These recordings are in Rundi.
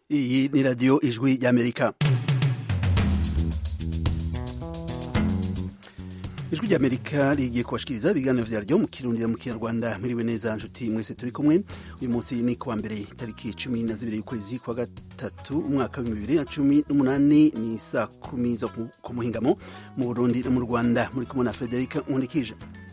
iyi ni radiyo ijwi ry'amerika ijwi ry'amerika rigiye kubashikiriza ibiganiro vyaryo mu kirundi mu kinyarwanda mwiriwe neza nshuti mwese turi kumwe uyu munsi ni kuwa mbere itariki cumi na zibiri y'ukwezi kwa gatatu umwaka w'ibihumbi bibiri na cumi n'umunani ni saa kumi zo ku muhingamo mu burundi no mu rwanda muri kumwe na frederica nkundikije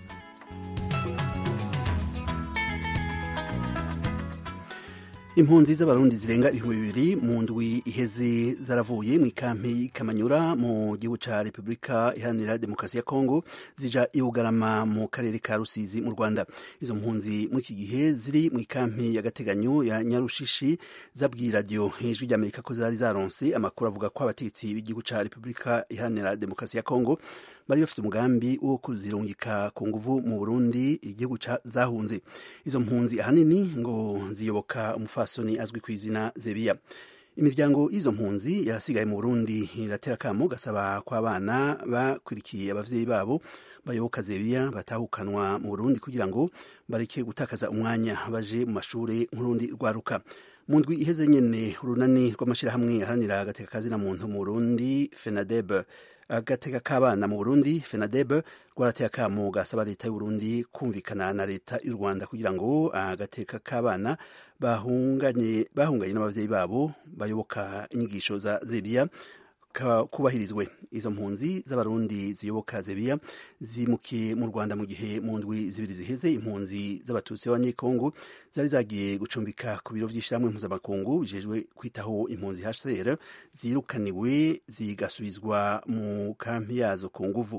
impunzi z'abarundi zirenga ibihumbi bibiri mu ndwi iheze zaravuye mu ikampi kamanyura mu gihugu ca repubulika iharanira demokarasi ya kongo zija i bugarama mu karere ka rusizi mu rwanda izo mpunzi muri iki gihe ziri mu ikampi y'agateganyo ya nyarushishi zabwiye radiyo ijwi ry'amerika ko zari zaronse amakuru avuga ko abategetsi b'igihugu ca repubulika iharanira demokarasi ya kongo bari bafite umugambi wo kuzirungika ku nguvu mu burundi igihugu zahunze izo mpunzi ahanini ngo ziyoboka umufasoni azwi ku izina zebiya imiryango y'izo mpunzi yasigaye mu burundi iratera akamo gasaba ko abana bakurikiye abavyeyi babo bayoboka zebiya batahukanwa mu burundi kugira ngo bareke gutakaza umwanya baje mu mashure nk'urundi rwaruka mu ndwi iheze nyene urunani rw'amashirahamwe aharanira agateka kazina muntu mu burundi fenadeb agateka k'abana mu burundi fenadeb rwarateye akamo gasaba leta y'uburundi kumvikana na leta y'u rwanda kugira ngo agateka k'abana bahunganye bahunganye n'abavyeyi babo bayoboka inyigisho za zebiya kubahirizwe izo mpunzi z'abarundi ziyoboka zebiya zimukiye mu rwanda mu gihe mu ndwi zibiri ziheze impunzi z'abatutsi b'abanyekongo zari zagiye gucumbika ku biro vy'ishirahamwe mpuzamakungu bijejwe kwitaho impunzi hcr zirukaniwe zigasubizwa mu kampi yazo ku nguvu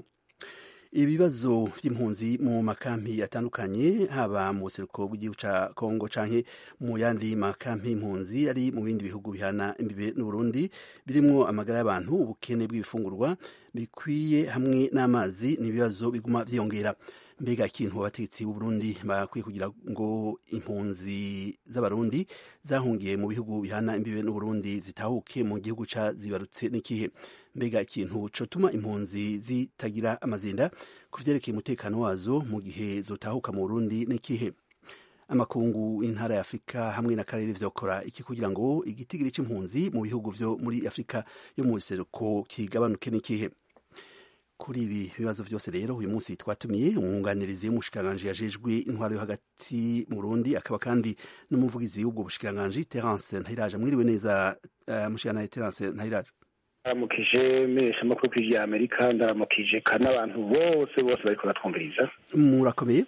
ibibazo vy'impunzi mu makampi atandukanye haba mu buseruko bw'igihugu ca Kongo canke mu yandi makampi impunzi ari mu bindi bihugu bihana imbibe n'Uburundi birimwo amagara y'abantu ubukene bw'ibifungurwa bikwiye hamwe n'amazi n'ibibazo biguma vyiyongera mbega ikintu abategetsi b'Uburundi bakwiye kugira ngo impunzi z'abarundi zahungiye mu bihugu bihana imbibe n'Uburundi zitahuke mu gihugu ca zibarutse n'ikihe mbega ikintu cotuma impunzi zitagira amazinda ku vyerekeye umutekano wazo mu gihe zotahuka mu Burundi n'ikihe amakungu intara ya Afurika hamwe n'akarere vyokora iki kugira ngo igitigiri c'impunzi mu bihugu vyo muri Afurika yo mu buseruko kigabanuke n'ikihe kuri ibi bibazo vyose rero uyu munsi twatumiye umwunganirizi w'umushikiranganji yajejwe intwaro yo hagati mu Burundi akaba kandi n'umuvugizi w'ubwo bushikiranganji Terence Ntayiraja mwiriwe neza uh, mushikiranganji Terence Ntayiraja ndaramukije mesha amakuru kw'ijwi ya amerika ndaramukije kandi n'abantu bose bose bariko batwumviriza murakomeye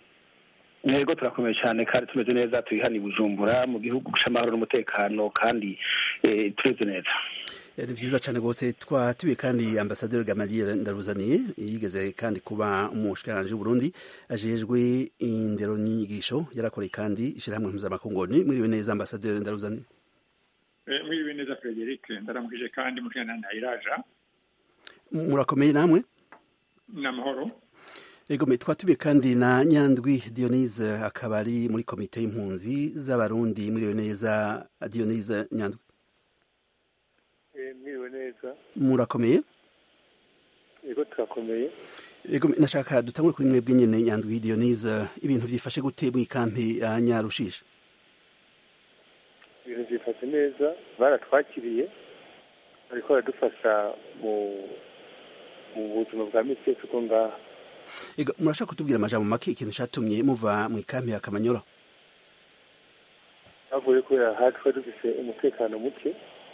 ntego turakomeye cyane kandi tumeze neza turi hano i bujumbura mu gihugu c'amahoro n'umutekano kandi tumeze neza ni vyiza cane rwose twatubiye kandi ambasaderi gamaliel ndaruzaniye yigeze kandi kuba umushikiranganji w'uburundi ajejwe indero n'inyigisho yarakoreye kandi ishirahamwe mpuzamakungoni mwiriwe neza ambasaderi ndaruzaniye mwiriwe neza Frederic ndaramukije kandi mushana ntayiraja murakomeye namwe n'amahoro Ego twatubiye kandi na Nyandwi Dionise akaba ari muri komite y'impunzi z'abarundi mwiriwe neza Dionise Nyandwi mwiriwe neza murakomeye ego turakomeye Ego nashaka dutangure kuri mwebwe nyene Nyandwi Dionise ibintu vyifashe gute mu ikampi ya Nyarushisha ibintu byifashe neza baratwakiriye bariko baradufasha mu mu buzima bwa misi yose uko ngaha ego murashaka kutubwira amajambo make ikintu catumye muva mu ikampi ya Kamanyola havuye kubera hari twari dufise umutekano muke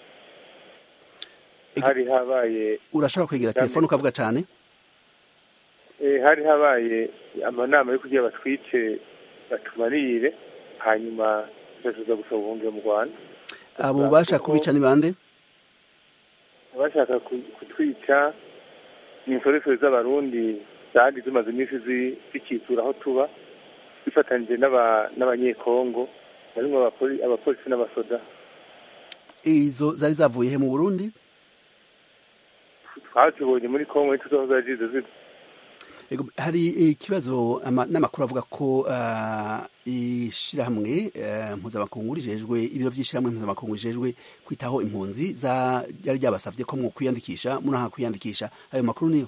hari habaye urashobora kwegera telefone ukavuga cane hari habaye amanama yo kugira batwice batumarire hanyuma tuza gusaba ubuhungiro mu rwanda abo bashaka kubica ni bande abashaka kutwica ni insoresore z'abarundi zandi zimaze iminsi zikitsura aho tuba zifatanyije n'abanyekongo barimwo abapolisi n'abasoda izo zari zavuye he mu burundi twazibonye muri kongo ntituzaho zari zize ziza hari ikibazo n'amakuru avuga ko ishirahamwe mpuzamakungu rijejwe ibiro vy'ishirahamwe mpuzamakungu rijejwe kwitaho impunzi ryari ryabasavye ko mwokwiyandikisha munaha kwiyandikisha ayo makuru niyo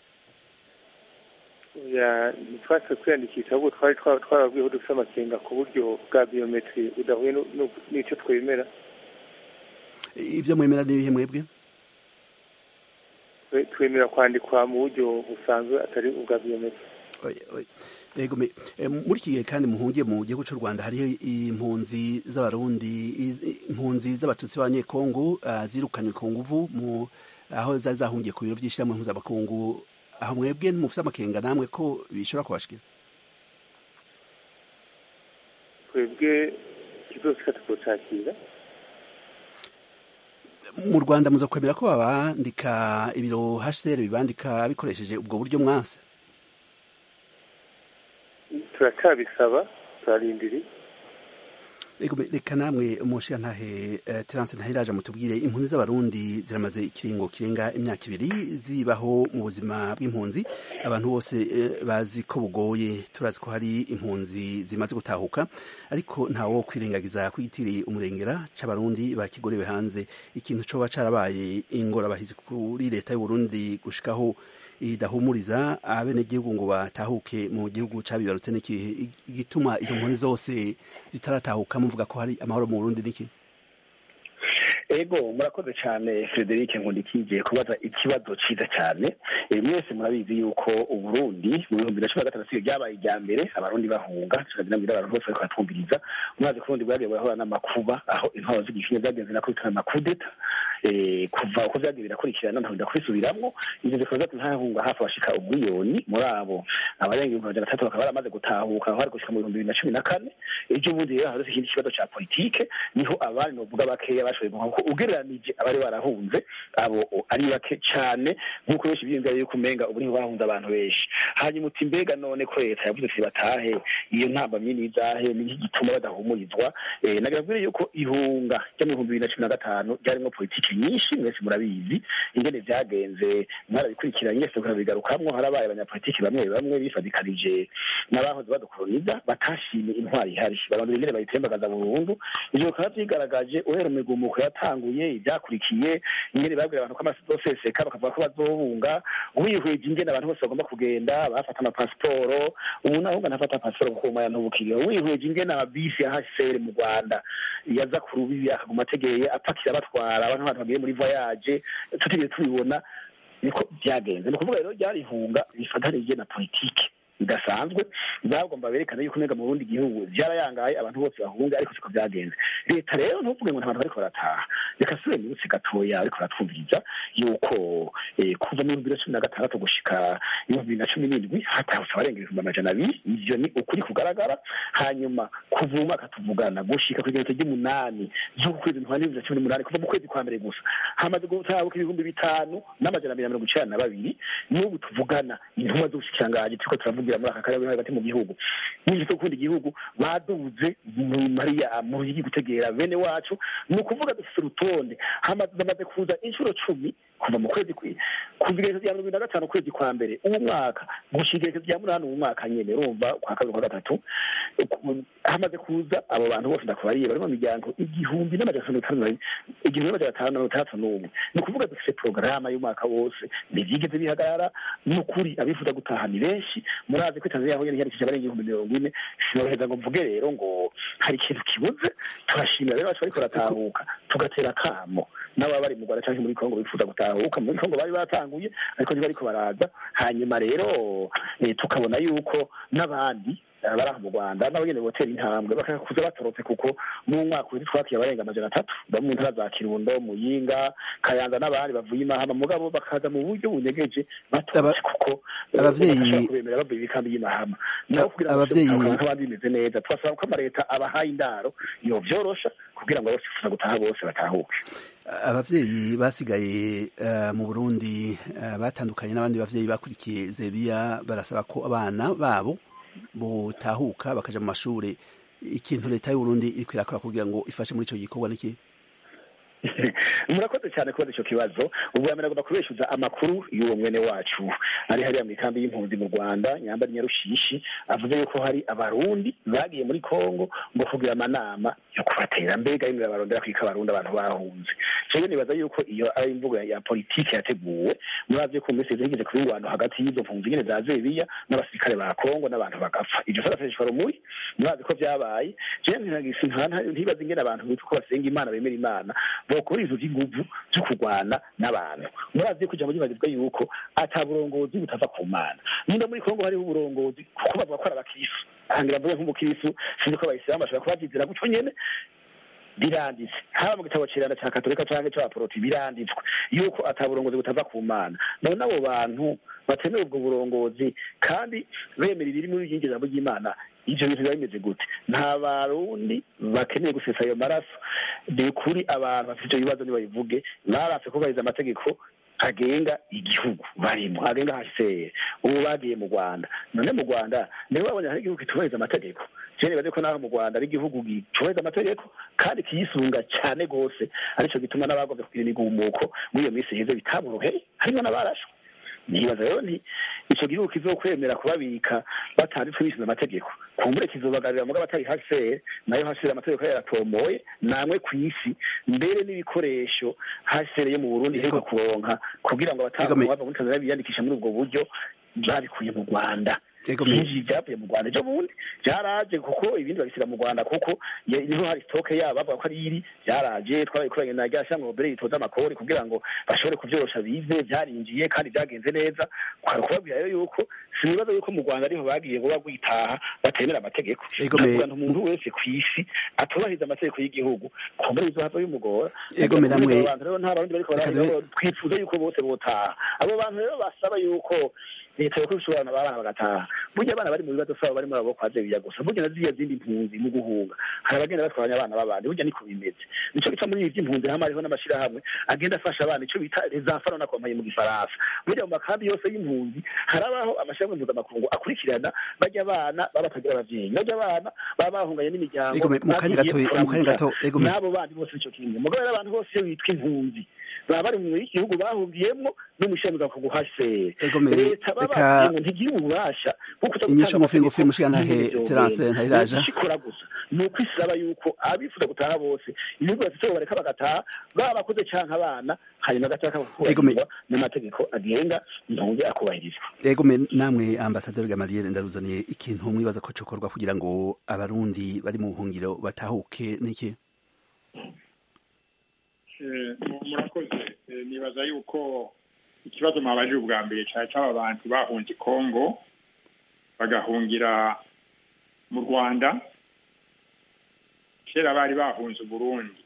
ntitwase kwiyandikisha ahubwo twari twarabwiye ko dufite amakenga ku buryo bwa biyometiri budahuye n'icyo twemera ibyo mwemera n'ibihe mwebwe twemera kwandikwa mu buryo busanzwe atari ubwa biyometse Ego muri iki gihe kandi muhungiye mu gihugu cy'u Rwanda hariho impunzi z'abarundi impunzi z'abatutsi b'abanyekongo zirukanywe ku nguvu mu aho zari zahungiye ku biro by'ishyirahamwe mpuzamakungu aho mwebwe mufite amakenga namwe ko bishobora kubashikira twebwe kizosika tukocakira mu Rwanda muza kwemera ko babandika ibiro HCR bibandika bikoresheje ubwo buryo mwanse turacyabisaba turarindiri reka namwe umushiya ntahe terance ntahiraje mutubwire impunzi z'abarundi ziramaze ikiringo kirenga imyaka ibiri zibaho mu buzima bw'impunzi abantu bose bazi ko bugoye turazi ko hari impunzi zimaze gutahuka ariko ntawo kwirengagiza kwitiriye umurengera c'abarundi bakigorewe hanze ikintu coba carabaye ingorabahizi kuri leta y'uburundi gushikaho idahumuriza abenegihugu ngo batahuke mu gihugu cabibarutse n'ikihe igituma izo mpunzi zose zitaratahuka muvuga ko hari amahoro mu Burundi niki ego murakoze cyane frederic nkundikije kubaza ikibazo cyiza cyane mwese murabizi yuko uburundi mu bihumbi na cumi na gatandatu ryabaye irya mbere abarundi bahunga tukagira abantu bose bariko baratwumviriza mwazi ko uburundi bwagiye burahura n'amakuba aho intwaro z'igikinya zagenze na kubitana amakudeta kuva uko vyagiye birakurikirana ntabwo ndakubisubiramwo ivyo bikaba vyatuma hahunga hafi bashika ubwiyoni muri abo abarenga ibihumbi majana atatu bakaba baramaze gutahuka aho hari gushika mu bihumbi bibiri na cumi na kane ejo bundi rero hadutse ikindi kibazo ca politike niho abari novuga bakeya bashoboye guhaha kuko ugereranije abari barahunze abo ari bake cane nk'uko benshi biyumvira yuko umenga ubu niho bahunze abantu benshi hanyuma uti mbega none ko leta yavuze ati batahe iyo ntambamyi n'izahe niki gituma badahumurizwa nagira mbwire yuko ihunga ryo mu bihumbi bibiri na cumi na gatanu ryarimwo politike nyinshi mwese murabizi ingene vyagenze mwarabikurikiranye mwese murabigarukamwo harabaye abanyapolitiki bamwe bamwe bifadikanije n'abahoze badukoloniza batashimye intwari ihari barondera ingene bayitembagaza burundu ivyo bikaba vyigaragaje uhera imigumuko yatanguye ivyakurikiye ingene babwira abantu ko amasoseseka bakavuga ko bazohunga wihweje ingene abantu bose bagomba kugenda bafata amapasiporo umuntu ahunga ntafata pasiporo kuko umaya ntubukiriho wihweje ingene amabisi ya hcr mu rwanda yaza ku rubibi akaguma ategeye apakira batwara abantu abantu bagiye muri voyage tutigeze tubibona niko byagenze ni ukuvuga rero ryari ihunga rifatanije na politike bidasanzwe bagomba berekana yuko nega mu burundi gihugu vyarayangaye abantu bose bahunga ariko siko vyagenze leta rero ntuvuge ngo ntabantu bariko barataha reka sube minsi gatoya ariko baratwumviriza yuko kuva mu bibiri na cumi na gatandatu gushika ibihumbi bibiri na cumi n'indwi hatahutse abarenga ibihumbi amajana abiri ivyo ni ukuri kugaragara hanyuma kuva mu mwaka tuvugana gushika kw'igeretse ry'umunani z'ukwezi ntwari bibiri na cumi n'umunani kuva mu kwezi kwa mbere gusa hamaze gutahuka ibihumbi bitanu n'amajana abiri na mirongo icenda na babiri n'ubu tuvugana intumwa z'ubushikiranganji turiko turavugira muri aka karere hagati mu gihugu n'inzu zo gukunda igihugu baduze mu mariya mu ruyigi gutegera bene wacu ni ukuvuga dufite urutonde bamaze kuza inshuro cumi kuva mu kwezi kuva igerekezo rya mirongo na gatanu ukwezi kwa mbere uwo mwaka gushika igerekezo rya munani uwo mwaka nyene urumva kwa kabiri kwa gatatu hamaze kuza abo bantu bose ndakubariye bari mu miryango igihumbi n'amajana atanu igihumbi n'amajana atanu mirongo itandatu n'umwe ni ukuvuga dufite porogaramu y'umwaka wose ntivyigeze bihagarara ni ukuri abifuza gutaha ni benshi murazi ko tanzania yahonye ntiyandikishije abarenga ibihumbi mirongo ine sinoroheza ngo mvuge rero ngo hari ikintu kibuze turashimira rero bacu bariko baratahuka tugatera akamo n'ababa bari mu rwanda canke muri kongo bifuza gutahuka muri kongo bari batanguye ariko ntibariko baraza hanyuma rero tukabona yuko n'abandi bari aho mu rwanda nabo nyene botera intambwe bakakuza batorotse kuko mu mwaka uheze twakiye abarenga amajana atatu bamwe mu ntara za kirundo muyinga kayanza n'abandi bavuye imahama mugabo bakaza mu buryo bunyegeje batorotse kuko abavyeyi kubemera bavuye ibikambi y'imahama nabo kugira ngo nk'abandi bimeze neza twasaba ko amaleta abahaye indaro yovyorosha kugira ngo abasifuza gutaha bose batahuke abavyeyi basigaye mu burundi batandukanye n'abandi bavyeyi bakurikiye zebiya barasaba ko abana babo butahuka bakaja mu mashure ikintu leta y'uburundi iriko irakora kugira ngo ifashe muri ico gikorwa niki murakoze cyane kubaza ico kibazo ubwa mbere agomba kubeshuza amakuru y'uwo mwene wacu ari hariya mu ikambi y'impunzi mu rwanda nyambari nyarushishi avuze yuko hari abarundi bagiye muri kongo ngo kugira amanama yo kubatera mbega yimwe barondera kwika abarundi abantu bahunze rero nibaza yuko iyo ari imvugo ya- ya politiki yateguwe murazi ko minsi higeze kuba ingwano hagati y'izo mpunzi nyene za zebiya n'abasirikare ba kongo n'abantu bagapfa ivyo saraseshwa rumuri murazi ko vyabaye jewe ntagisi ntibaza ingene abantu bitwa ko basenga imana bemera imana bokora izo vy'inguvu vyo kurwana n'abantu murazi ko ijambo ryibagizwa yuko ata burongozi butava ku mana nimba muri kongo hariho uburongozi kuko bavuga ko ari abakristu ahangira mvuge nk'umukristu sinzi ko abayisilamu bashobora kuba bavyizera gutyo nyene biranditse haba mu gitabo cirana ca katolika canke c'abaporoti biranditswe yuko ata burongozi butava ku mana none abo bantu batemera ubwo burongozi kandi bemera ibiri muri iryo jambo ry'imana ivyo bintu biba bimeze gute nta barundi bakeneye gusesa ayo maraso ni ukuri abantu bafite ivyo bibazo nibabivuge baranse kubahiriza amategeko agenga igihugu barimo agenga hcr ubu bagiye mu rwanda none mu rwanda nibo babonye hari igihugu kitubahiriza amategeko jewe nibaze ko naho mu rwanda ari igihugu gitubahiriza amategeko kandi kiyisunga cyane rwose arico gituma n'abagomba kugira imigumuko muri iyo minsi iheze bitaburuheye harimo n'abarashwe nibaza rero nti ico gihugu kizokwemera kubabika batanditswe bisize amategeko kumbure kizobagarira mugabo atari hcr nayo hcr amategeko yayo yaratomoye namwe ku isi mbere n'ibikoresho hcr yo mu burundi iheruka kuronka kugira ngo Ego me- abatanga bava muri tanzania biyandikisha muri ubwo buryo babikuye mu rwanda Ego me- byinshi byavuye mu rwanda ejo bundi byaraje kuko ibindi babisiga mu rwanda kuko ye- niho hari sitoke yabo bavuga ko ari iri byaraje twabikoranye na rya shyamba mbere ritoza amakori kugira ngo bashobore kubyorosha bize byarinjiye kandi byagenze neza kwari kubabwira rero yuko sinibaza yuko mu rwanda ariho bagiye ngo bagwitaha batemera amategeko Ego me- ndavuga nti umuntu wese ku isi atubahiriza amategeko y'gihugu kumbura izo hava bimugora Ego me namwe- Abo bantu rero nta barundi bariko Reka baravuga dube- ngo twifuza yuko bose botaha abo bantu rero basaba yuko leta yokwishura abana b'abana bagataha burya abana bari mu bibazo saba bari muri abo kwa zebiya gusa burya na ziriya zindi mpunzi mu guhunga hari abagenda batwaranya abana b'abandi burya niko bimeze nico gituma muri ibi by'impunzi hamwe hariho n'amashirahamwe agenda afasha abana ico bita les enfants na kompanyi mu gifaransa burya mu makambi yose y'impunzi harabaho amashirahamwe mpuzamakungu akurikirana bajya abana baba batagira abavyeyi bajya abana baba bahunganye n'imiryango Ego me- mu kanya gato bagiye mu kanya gato ego me- n'abo bandi bose ico kimwe mugabo rero abantu bose iyo bitwa impunzi baba bari mu gihugu bahungiyemwo n'umushinga ku guhasera Ego me- leta baba reka- babwiye ngo ntigire ububasha bwo kuza Inyishu gutanga ngufi ngufi amategeko mushigantahe y'ibintu Terence vyonyene. Ntayiraja. Leta ikora gusa ni uko isaba yuko abifuza gutaha bose ibihugu bafite aho bareka bagataha baba bakuze canke abana hanyuma agataka Ego me- kubahirizwa n'amategeko agenga impunzi akubahirizwa ego me namwe ambasaderi Gamaliel ndaruzaniye ikintu mwibaza ko cokorwa kugira ngo abarundi bari mu buhungiro batahuke niki Eh, mu- murakoze Eh, nibaza yuko ikibazo mwabajije ubwa mbere cyari cy'aba bantu bahunze kongo bagahungira mu rwanda kera bari bahunze uburundi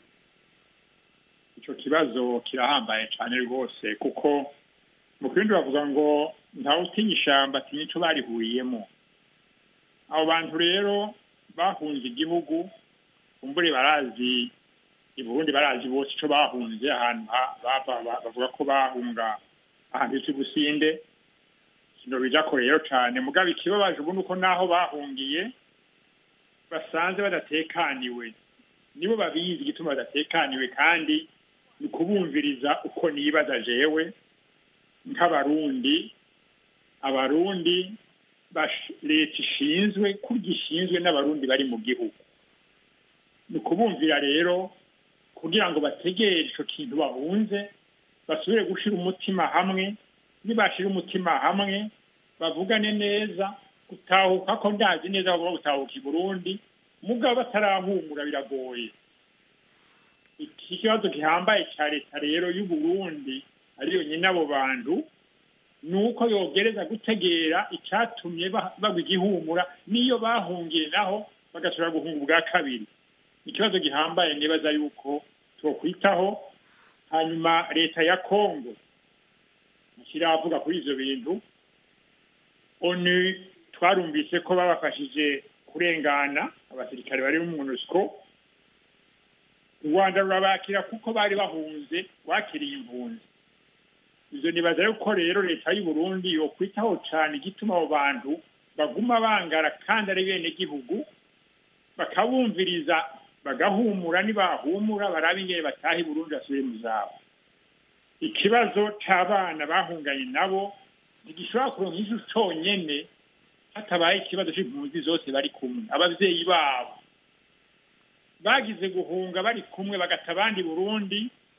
icyo kibazo kirahambaye cyane rwose kuko mu kindi bavuga ngo ntawe utinya ishyamba atinya icyo barihuriyemo abo bantu rero bahunze igihugu kumbure barazi i Burundi barazi bose icyo bahunze ahantu ha- bava ba- bavuga ko bahunga ahantu hisi businde kino bijako rero cyane mugabo ikibabaje ubu nuko naho bahungiye basanze badatekaniwe nibo babizi igituma badatekaniwe kandi ni ukubumviriza uko nibaza jewe nk'abarundi abarundi bash- leta ishinzwe kurya ishinzwe n'abarundi bari mu gihugu ni ukubumvira rero kugira ngo bategere ico kintu bahunze basubire gushira umutima hamwe nibashira umutima hamwe bavugane neza gutahuka ko ndazi neza bagomba gutahuka i burundi mugabo batarahumura biragoye iki kibazo gihambaye cya leta rero y'uburundi ariyo nyine abo bantu ni uko yogereza gutegera icyatumye ba- bagwa igihumura n'iyo bahungiye naho bagasubira guhunga ubwa kabiri ikibazo gihambaye nibaza yuko twokwitaho hanyuma leta ya kongo ntikiravuga kuri ivyo bintu onu twarumvise ko babafashije kurengana abasirikare bari mu monusco u rwanda rurabakira kuko bari bahunze wakiriye impunzi ivyo nibaza yuko rero leta y'u burundi yokwitaho cane igituma abo bantu baguma bangara kandi ari bene gihugu bakabumviriza bagahumura nibahumura barabe ingene bataha i burundi basubire mu zabo ikibazo c'abana bahunganye nabo ntigishobora kuronka ijo conyene hatabaye ikibazo c'impunzi zose bari kumwe abavyeyi babo bagize guhunga bari kumwe bagata abandi burundi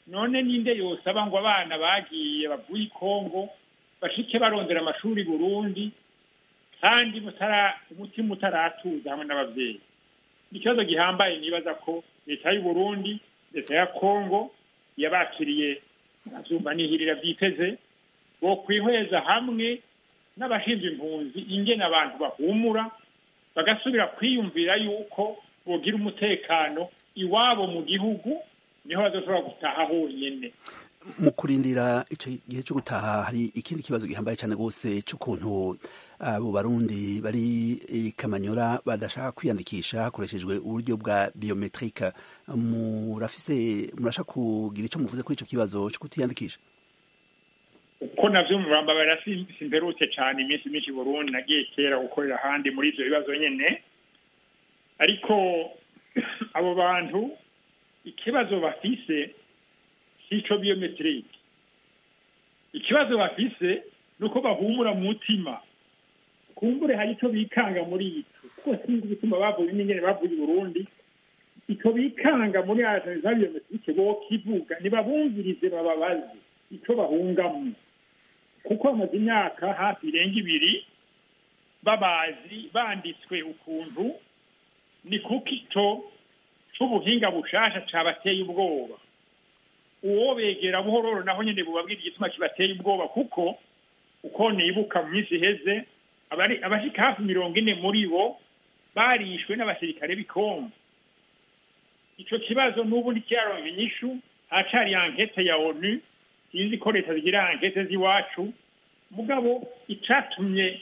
none ninde yosaba ngo abana bagiye bavuye i kongo bashike barondera amashuri burundi kandi umutima utaratuza hamwe n'ababyeyi ni ikibazo gihambaye nibaza ko leta y'u burundi leta ya kongo yabakiriye azumva nihirira byiteze bo kwihweza hamwe n'abashinzwe impunzi ingene abantu bahumura bagasubira kwiyumvira yuko bogira umutekano iwabo mu gihugu niho bazoshobora gutaha honyine mu kurindira icyo gihe cyo gutaha hari ikindi kibazo gihambaye cyane rwose cy'ukuntu abo barundi bari kamanyora badashaka kwiyandikisha hakoreshejwe uburyo bwa biometrike murafise murashaka kugira icyo muvuze kuri icyo kibazo cyo kutiyandikisha uko navyo murambabara simperutse cyane iminsi myinshi burundi nagiye kera gukorera ahandi muri ivyo bibazo nyene ariko abo bantu ikibazo bafise sico biometrike ikibazo bafise ni uko bahumura mu mutima kumbure hari icyo bikanga muri ico kuko sinzi igituma bavuye n'ingene bavuye i burundi icyo bikanga muri za biometrike bokivuga ntibabumvirize bababaze icyo bahungamo kuko bamaze imyaka hafi irenga ibiri babazi banditswe ukuntu ni kuko icyo c'ubuhinga bushasha cabateye ubwoba uwo begera buhororo naho nyene bubabwira igituma kibateye ubwoba kuko uko nibuka mu minsi iheze abashika hafi mirongo ine muri bo barishwe n'abasirikare b'ikongo ico kibazo n'ubu ntikiraronka inyishu hacari ankete ya onu sinzi ko leta zigira ankete z'iwacu mugabo icatumye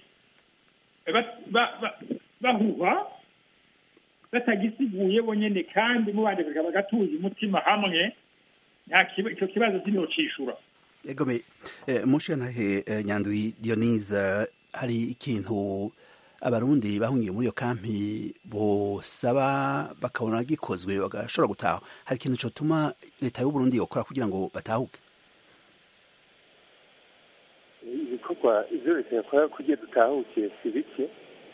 bahuha batagisiguye bonyene kandi mubandika bagatuza umutima hamwe icyo kibazo sinocishura egome mushiyantahe nyandwi dionise hari ikintu abarundi bahungiye muri iyo kampi bosaba bakabona gikozwe bagashobora gutaha hari ikintu cyotuma leta y'uburundi yokora kugira ngo batahuke ibikorwa ibyo leta yakora kugira dutahuke si bike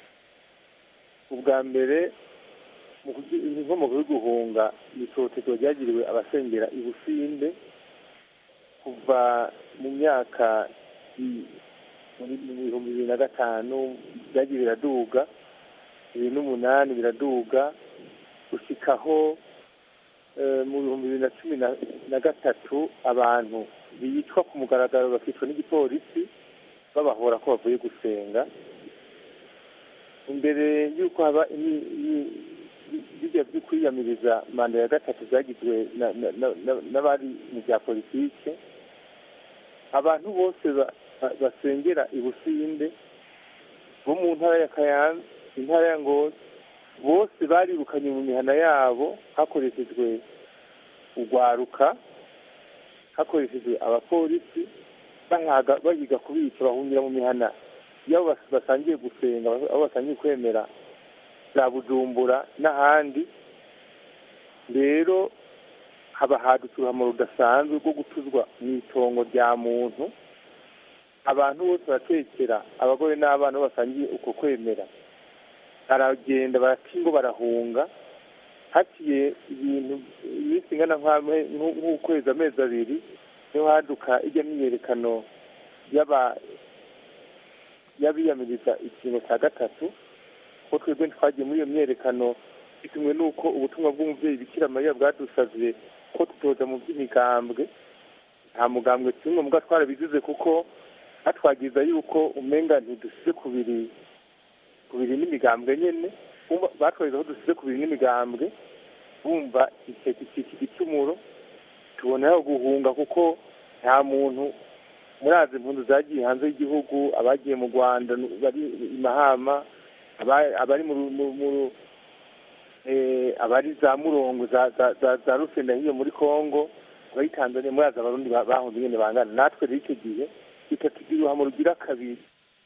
ubwa mbere inkomoko yo guhunga itotezwa ryagiriwe abasengera i businde kuva mu myaka mu bihumbi bibiri na gatanu byagiye biraduga bibiri n'umunani biraduga gushyikaho mu bihumbi bibiri na cumi na gatatu abantu bicwa ku mugaragaro bakicwa n'igipolisi babahora ko bavuye gusenga imbere y'uko haba bijya byo kwiyamiriza manda ya gatatu zagizwe n'abari mu bya politike abantu bose basengera i businde bo mu ntara ya kayanza intara ya ngozi bose barirukanye mu mihana yabo hakoreshejwe urwaruka hakoreshejwe abapolisi bahiga kubica bahungira mu mihana iyo basangiye gusenga aho basangiye kwemera za bujumbura n'ahandi rero haba hadutse uruhamo rudasanzwe rwo gutuzwa mu itongo rya muntu abantu bose baratekera abagore n'abana bo basangiye uko kwemera baragenda baratingo barahunga haciye ibintu iminsi ingana nk'ukwezi amezi abiri niho haduka ijya myiyerekano y'abiyamiriza ikingo cya gatatu ko twebwe twagiye muri iyo myiyerekano bitumwe n'uko ubutumwa bw'umubyeyi bikira mariya bwadusabye ko tutoza mu by'imigambwe nta mugambwe kimwe mbwa twarabigize kuko hatwagiza yuko umenga ntidusize kubiri kubiri n'imigambwe nyene batwagiza ko dusize kubiri n'imigambwe bumva iki gicumuro tubonaho guhunga kuko nta muntu murazi impundu zagiye hanze y'igihugu abagiye mu rwanda bari i mahama abari mu abari za murongo za rusenda hiyo muri congo abari tanzania murazi abarundi bahunze nyine bangana natwe rero icyo gihe bitatugira uruhamo rugira kabiri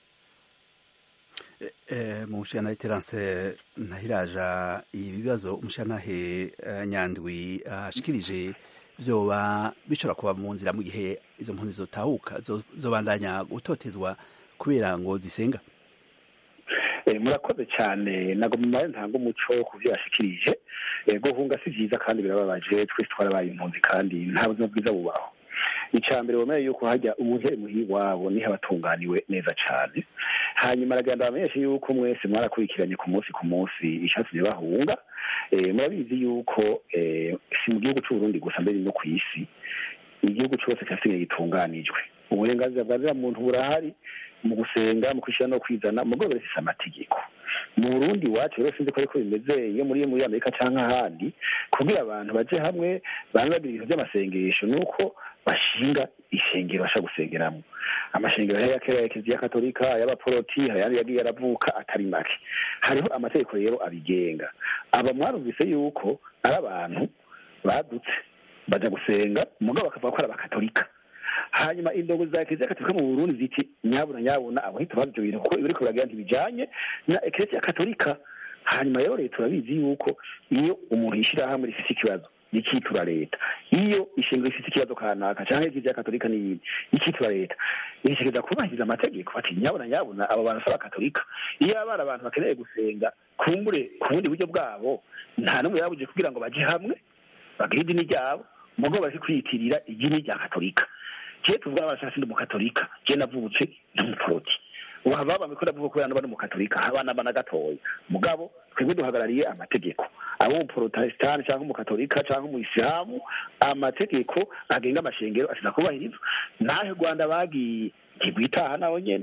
mu mushana terance ntahiraja ibibazo umushanahe nyandwi ashikirije vyoba bishobora kuba mu nzira mu gihe izo mpunzi zotahuka zobandanya gutotezwa kubera ngo zisenga murakoze cyane ntabwo mumare ntanga umuco ku byo yashikirije guhunga si byiza kandi birababaje twese twarabaye impunzi kandi nta buzima bwiza bubaho icya mbere wemeye yuko hajya umuntu ari muhi wabo niho abatunganiwe neza cyane hanyuma aragenda bamenyeshe yuko mwese mwarakurikiranye ku munsi ku munsi icyatumye bahunga murabizi yuko si mu gihugu cy'uburundi gusa mbere no ku isi igihugu cyose cyasigaye gitunganijwe uburenganzira bwa muntu burahari mu gusenga mu kwishyira no kwizana mu rwego rufite amategeko mu burundi iwacu rero sinzi ko ariko bimeze iyo muri muri amerika cyangwa ahandi kugira abantu baje hamwe bamwe bagira ibintu by'amasengesho ni uko bashinga ishengero bashaka gusengeramo amashengero ya kera ya kiliziya katolika y'abaporoti hari ayandi yagiye aravuka atari make hariho amategeko rero abigenga aba mwarumvise yuko ari abantu badutse bajya gusenga umugabo bakavuga ko ari abakatolika hanyuma indongo za kiliziya katolika mu burundi ziti nyabuna nyabuna abahita bazi ibyo bintu kuko ibiriko biragira ntibijanye na kiliziya katolika hanyuma rero leta urabizi yuko iyo umuntu yishyirahamwe rifite ikibazo ikitura leta iyo ishingiro rifite ikibazo kanaka cyangwa kiliziya katolika n'iyindi ikitura leta irishikiriza kubahiriza amategeko bati nyabuna nyabuna abo bantu si abakatolika iyo abana abantu bakeneye gusenga kumbure ku bundi buryo bwabo nta n'umwe yabuje kugira ngo baje hamwe bagire idini ryabo mugabo bari kwiyitirira idini rya katolika je tuvuga abashaka sindi umukatolika je navutse ndi umuporoti waba bamwe ko ndavuga ko yana umukatolika abana bana gatoya mugabo twebwe duhagarariye amategeko abo umuporotestani cyangwa umukatolika cyangwa umuyisilamu amategeko agenga amashengero asiza kubahirizwa nahe rwanda bagiye ntigwitaha naho nyene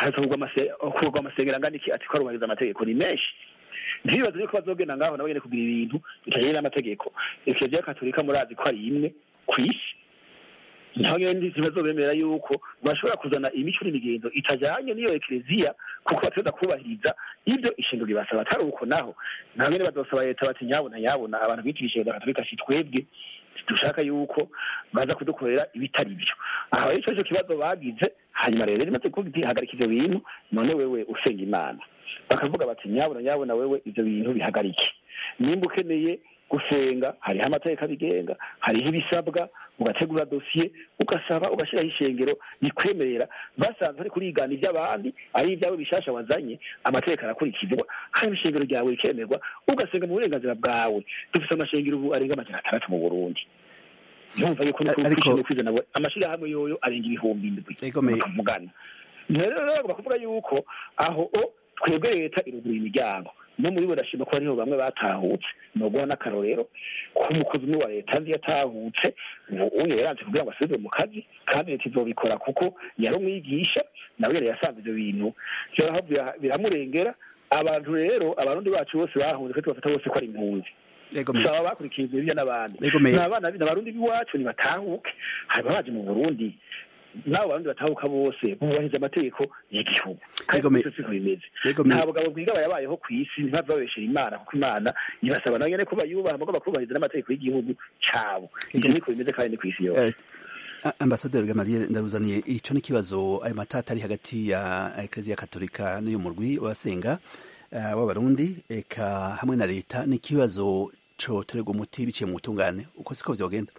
hakurwa amasengero angana iki ati ko arubahiriza amategeko ni menshi ntibibaze yuko bazogenda ngaho nabo nyene kugira ibintu bitajanye n'amategeko ekleziya katolika murazi ko ari imwe ku isi naho nyene ntibazobemera yuko bashobora kuzana imico n'imigenzo itajanye n'iyo ekleziya kuko bateza kubahiriza ibyo ishingiro ribasaba atari uko naho naho nyene bazosaba leta bati nyabona nyabona abantu bitirishije katolika si twebwe dushaka yuko baza kudukorera ibitari byo aho ico cyo kibazo bagize hanyuma rero rimaze kugihagarika ivyo bintu none wewe usenga imana bakavuga bati nyabona nyabona wewe ivyo bintu bihagarike nimba ukeneye gusenga hariho amategeko abigenga hariho ibisabwa ugategura dosiye ugasaba ugashyiraho ishengero rikwemerera basanze ari kurigana iby'abandi ari ibyawe bishasha wazanye amategeko arakurikizwa hanyuma ishengero ryawe rikemerwa ugasenga mu burenganzira bwawe dufite amashengero ubu arenga amajana atandatu mu burundi yumva yuko no kwizana amashyirahamwe yoyo arenga ibihumbi indwi bakavugana rero rero bakavuga yuko aho twebwe leta irugura imiryango no muri bo ndashima ko hariho bamwe batahutse ni uguha n'akarorero ko umukozi umwe wa leta nzi yatahutse ubu yaranze kugira ngo asubire mu kazi kandi leta izobikora kuko yari umwigisha nawe yari yasanze ibyo bintu biramurengera abantu rero abarundi bacu bose bahunze kandi bafata bose ko ari impunzi saba bakurikiye ibyo n'abandi ni abana abarundi b'iwacu ntibatahuke hanyuma baje mu burundi nabo bandi batahuka bose bubahiriza amategeko y'igihugu kandi siko bimeze nta bugabo bwigaba yabayeho ku isi ntibava babeshera imana kuko imana ibasaba nayo nyene ko bayubaha mugomba kubahiriza n'amategeko y'igihugu cabo ivyo niko bimeze kandi ni kw'isi yose ambasaderi gamaliel ndaruzaniye ico ni kibazo ayo matata ari hagati ya ekleziya katolika n'uyu murwi wabasenga w'abarundi eka hamwe na leta ni ikibazo coterwa umuti biciye mu butungane uko siko vyogenda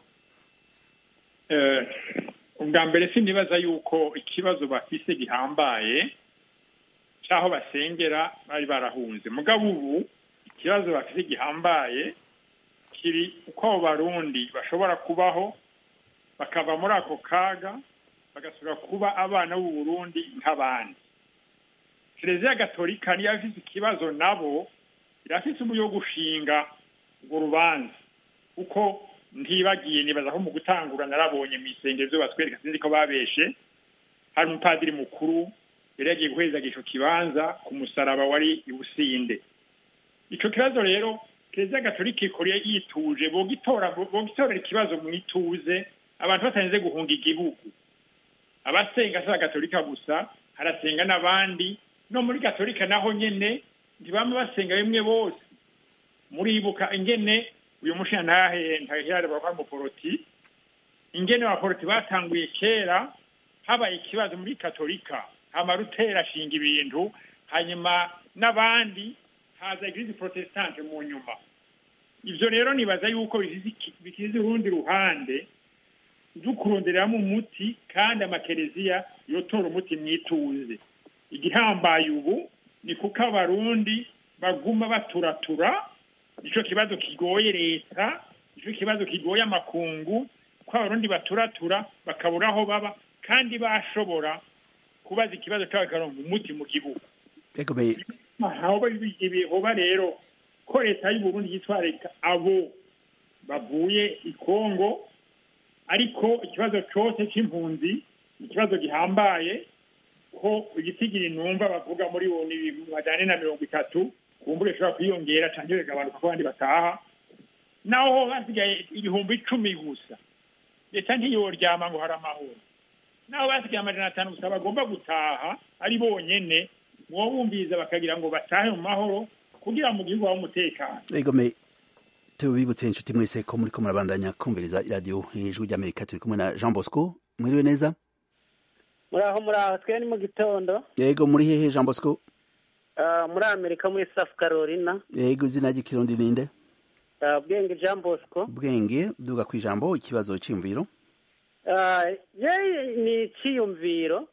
ubwa mbere sinibaza yuko ikibazo bafise gihambaye cy'aho basengera bari barahunze mugabo ubu ikibazo bafise gihambaye kiri uko abo barundi bashobora kubaho bakava muri ako kaga bagasubira kuba abana b'u Burundi nk'abandi kiliziya gatolika niyo afise ikibazo nabo irafise uburyo bwo gushinga urwo rubanza kuko ntibagiye nibaza ko mu gutangura narabonye mu isengero ibyo batwereka sinzi ko babeshe hari umupadiri mukuru yari yagiye guheza ico kibanza ku musaraba wari ibusinde ico kibazo rero kiliziya gatolika ikora yituje bogitora bogitorera ikibazo mu ituze abantu batarinze guhunga igihugu abasenga si gatolika gusa harasenga n'abandi no muri gatolika naho nyene ntibama basenga bimwe bose muribuka ingene uyu mushina ntahe ntahirare bakora umuporoti ingene abaporoti batanguye kera habaye ikibazo muri katolika hama rutera ashinga ibintu hanyuma n'abandi haza eglise protestante mu nyuma ivyo rero nibaza yuko bikize urundi ruhande dukurondereramo umuti kandi amakereziya yotora umuti mwituze igihambaye ubu ni kuko abarundi baguma baturatura nicyo kibazo kigoye leta nicyo kibazo kigoye amakungu ko abarundi baturatura bakabura aho baba kandi bashobora kubaza ikibazo cyabo bikaronka umuti mu gihugu ibihoba rero ko leta y'uburundi yitwararika abo bavuye i kongo ariko ikibazo cyose cy'impunzi ni ikibazo gihambaye ko igitigiri numva bavuga muri bo ni majana na mirongo itatu kumbure ishobora kwiyongera cyangwa bigabanuka ko abandi bataha naho basigaye ibihumbi icumi gusa leta ntiyoryama ngo hari amahoro naho basigaye amajana atanu gusa bagomba gutaha ari bonyene muwo bumviriza bakagira ngo batahe mu mahoro kugira mu gihugu habe umutekano egome tubibutse inshuti mwese ko muriko murabandanya kumviriza iradiyo ijwi ry'amerika turi kumwe na jean bosco mwiriwe neza muraho muraho twe ni mu gitondo yego muri hehe jean bosco muri amerika muri south carolina yego izina ry'ikirundi ninde bwenge jean bosco bwenge duga ku ijambo ikibazo cyiyumviro ye ni icyiyumviro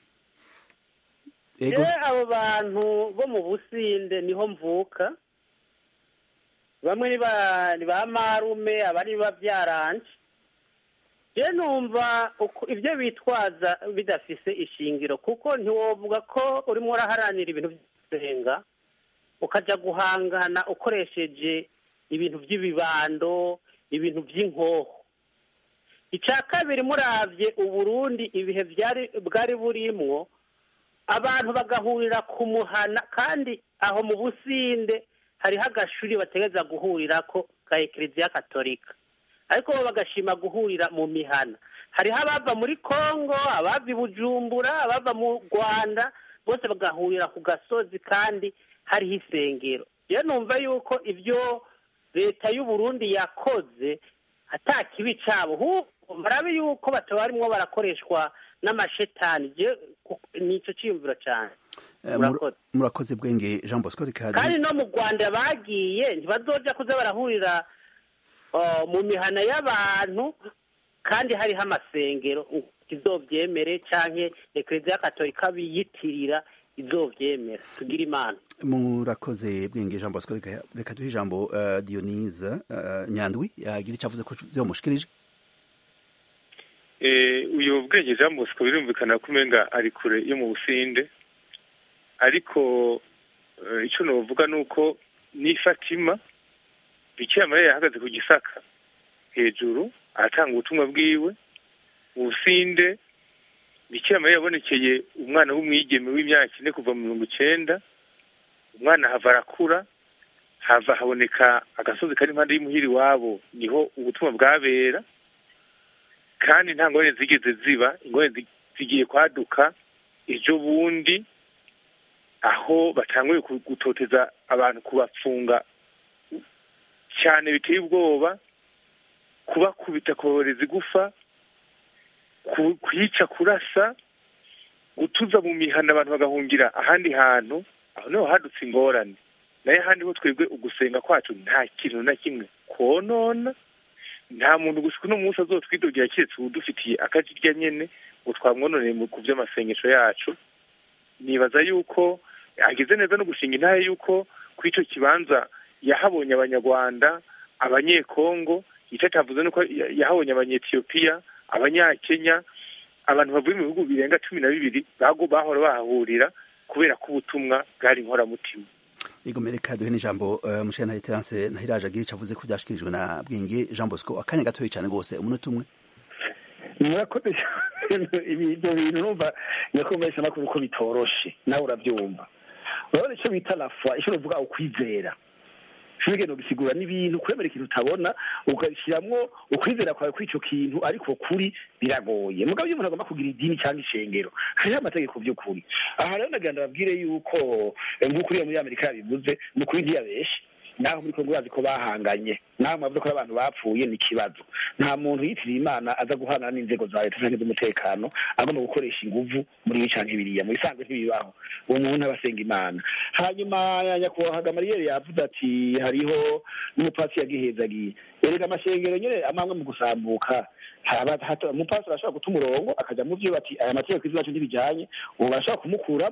yego ye abo bantu bo mu businde niho mvuka bamwe ni ba ni ba marume abandi ni babyaranje je numva uko- ibyo bitwaza bidafise ishingiro kuko ntiwovuga ko urimo uraharanira ibintu by'usenga ukaja guhangana ukoresheje ibintu by'ibibando ibintu by'inkoho icya kabiri muravye uburundi ibihe byari bwari burimwo abantu bagahurira ku muhana kandi aho mu businde hariho agashuri bategereza guhurirako ka ekleziya katolika ariko bo bagashima guhurira mu mihana hariho abava muri kongo abava i bujumbura abava mu rwanda bose bagahurira ku gasozi kandi hariho isengero rero numva yuko ibyo leta y'uburundi yakoze ata kibi cabo ahubwo barabe yuko bataba barimwo barakoreshwa n'amashetani je ku- nico ciyumviro cane Eh, mur- murakoze. murakoze bwenge jean bosco reka kandi no mu rwanda bagiye ntibazoja kuza barahurira uh, mu mihana y'abantu kandi hariho amasengero izovyemere canke ekleziya katolika biyitirira izovyemera tugira imana murakoze bwenge jean bosco reka reka duhe ijambo eh, dionise eh, nyandwi yagira icyo avuze ko vyomushikirije Eh, uyu bwenge jean bosco birumvikana ko umenga ari kure yo mu businde ariko eh, icyo novuga ni uko ni fatima bikira mariya yahagaze ku gisaka hejuru aratanga ubutumwa bwiwe mu businde bikira mariya yabonekeye umwana w'umwigeme w'imyaka ine kuva mu mirongo icenda umwana hava arakura hava haboneka agasozi kari impande y'imuhiri iwabo niho ubutumwa bwabera kandi nta ngorane zigeze ziba ingorane zi- zigiye kwaduka ejo bundi aho batanguye ku- gutoteza abantu kubapfunga cyane biteye ubwoba kubakubita kubaboreza igufa ku- kwica kurasa gutuza mu mihana abantu bagahungira ahandi hantu aho niho hadutse ingorane nayo ahandi ho twebwe ugusenga kwacu nta kintu na kimwe konona nta muntu gusa uno munsi azotwidogera keretse udufitiye akajirya nyene ngo twamwononeye mu- ku vy'amasengesho yacu nibaza yuko agize neza no gushinga intahe yuko kuri ico kibanza yahabonye abanyarwanda abanyekongo ico atavuze nuko ya- yahabonye abanyetiyopiya abanyakenya abantu bavuye mu bihugu birenga cumi na bibiri bago bahora bahahurira kubera ko ubutumwa bwari inkoramutima yego reka duhe n'ijambo eh, mushana terence ntahiraje agira icyo avuze ko byashikirijwe na bwenge jean bosco akanya gatoya cyane rwose umunota umwe murakoze cyane ibyo bintu numva nyakumvesha makuru ko bitoroshe nawe urabyumva urabona icyo bita rafa icyo uvuga ukwizera ntugende ugisigura n'ibintu kwemera ikintu utabona ugashyiramo ukwizera kwawe kuri icyo kintu ariko kuri biragoye mugabo iyo umuntu agomba kugira idini cyangwa ishengero hariho amategeko by'ukuri aha rero nagira ngo babwire yuko eh, nk'uko uriya muri amerika yabivuze ni ukuri ntiyabeshe naho muri kongo bazi ko bahanganye naho mwavuze ko ari abantu bapfuye ni ikibazo nta muntu yitiriye imana aza guhana n'inzego za leta cyangwa iz'umutekano agomba gukoresha inguvu muri ibi canke biriya mu bisanzwe ntibibaho uwo muntu aba asenga imana hanyuma nyakubahwa gamariyeri yavuze ati hariho n'umupasi yagihezagiye erega amashengero nyene amamwe mu gusambuka haba- hato- umupasi arashobora guta umurongo akaja mu vyo bati aya mategeko izi bacu ntibijanye ubu barashobora kumukuramwo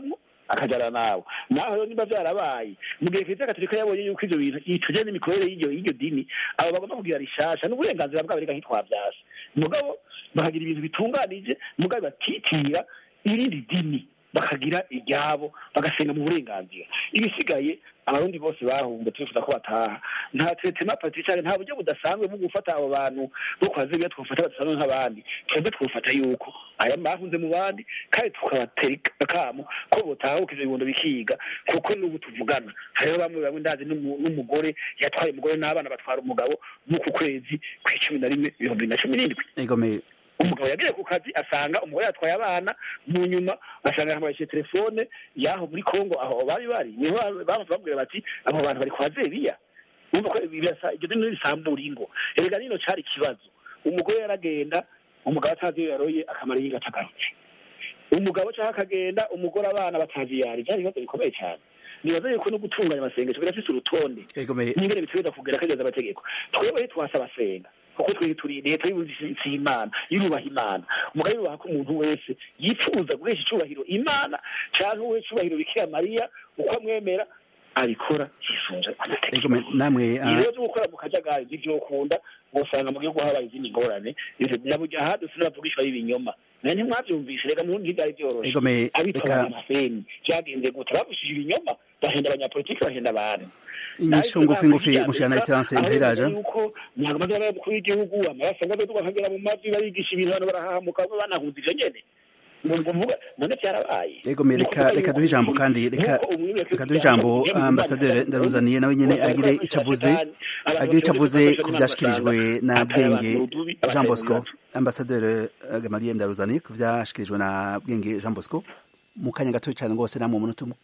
akajana nawe naho rero niba vyarabaye mu gihe kiliziya gatolika yabonye yuko ivyo bintu ituje n'imikorere y'iryo y'iryo dini abo bagomba kugira rishasha n'uburenganzira bwabo reka ntitwavyasha mugabo bakagira ibintu bitunganije mugabo batitira irindi dini bakagira iryabo bagasenga mu burenganzira ibisigaye abarundi bose bahunze turifuza ko bataha nta tretema patriciane nta buryo budasanzwe bwo gufata abo bantu bo kwa zebiya twofata badasanzwe nk'abandi twebwe twofata yuko aya bahunze mu bandi kandi tukabatera akamo ko botahuka ivyo bibondo bikiga kuko n'ubu tuvugana hariho bamwe bamwe ndazi n'umu- n'umugore yatwaye umugore n'abana batwara umugabo muku kwezi kw'icumi na rimwe ibihumbi bibiri na cumi n'indwi egome umugabo yagiye ku kazi asanga umugore yatwaye abana mu nyuma asanga yamuhaye telefone y'aho muri kongo aho bari bari niho bamaze bamubwira bati abo bantu bari kwa zebiya urumva ko birasa iryo dini risambura ingo erega nino cari ikibazo umugore yaragenda umugabo atazi iyo yaroye akamara yinga atagarutse umugabo cyangwa akagenda umugore abana batazi iyo yari byari ibibazo bikomeye cyane nibaza yuko no gutunganya amasengesho birafise urutonde egome n'ingene bitegereza kugera kageza amategeko twebwe ntitwasaba senga kuko twe turi leta y'ubuzi imana yubaha imana umugabo yubaha ko umuntu wese yifuza guhesha icubahiro imana cyangwa uhe icubahiro bikira mariya uko amwemera abikora yisunze amategeko egome namwe ah, ibibazo byo gukora mu kajagari ntivyokunda ngo usanga mu gihugu habaye izindi ngorane naburya ahandi sinabavugishwa y'ibinyoma naye ntimwavyumvise reka murundi ntivyari vyoroshe egome abitwa reka amaseni vyagenze gute bavushije ibinyoma bahenda abanyapolitiki bahenda abantu inyishu ngufi ngufi mushana iterance ntiraja yuko ntabwo amaze y'umukuru w'igihugu amaraso ngo aduka akagera mu mavi barigisha ibintu abantu barahahamuka bamwe banahunze ivyo nyene ngo ngo mvuga none vyarabaye egome reka reka duhe ijambo kandi reka reka duhe ijambo ambasaderi ndaruzaniye nawe nyene agire ico avuze agire ico avuze ku vyashikirijwe na bwenge jean bosco ambasaderi gamaliye ndaruzaniye ku vyashikirijwe na bwenge jean bosco mu kanya gato cyane rwose namwe umunota umwe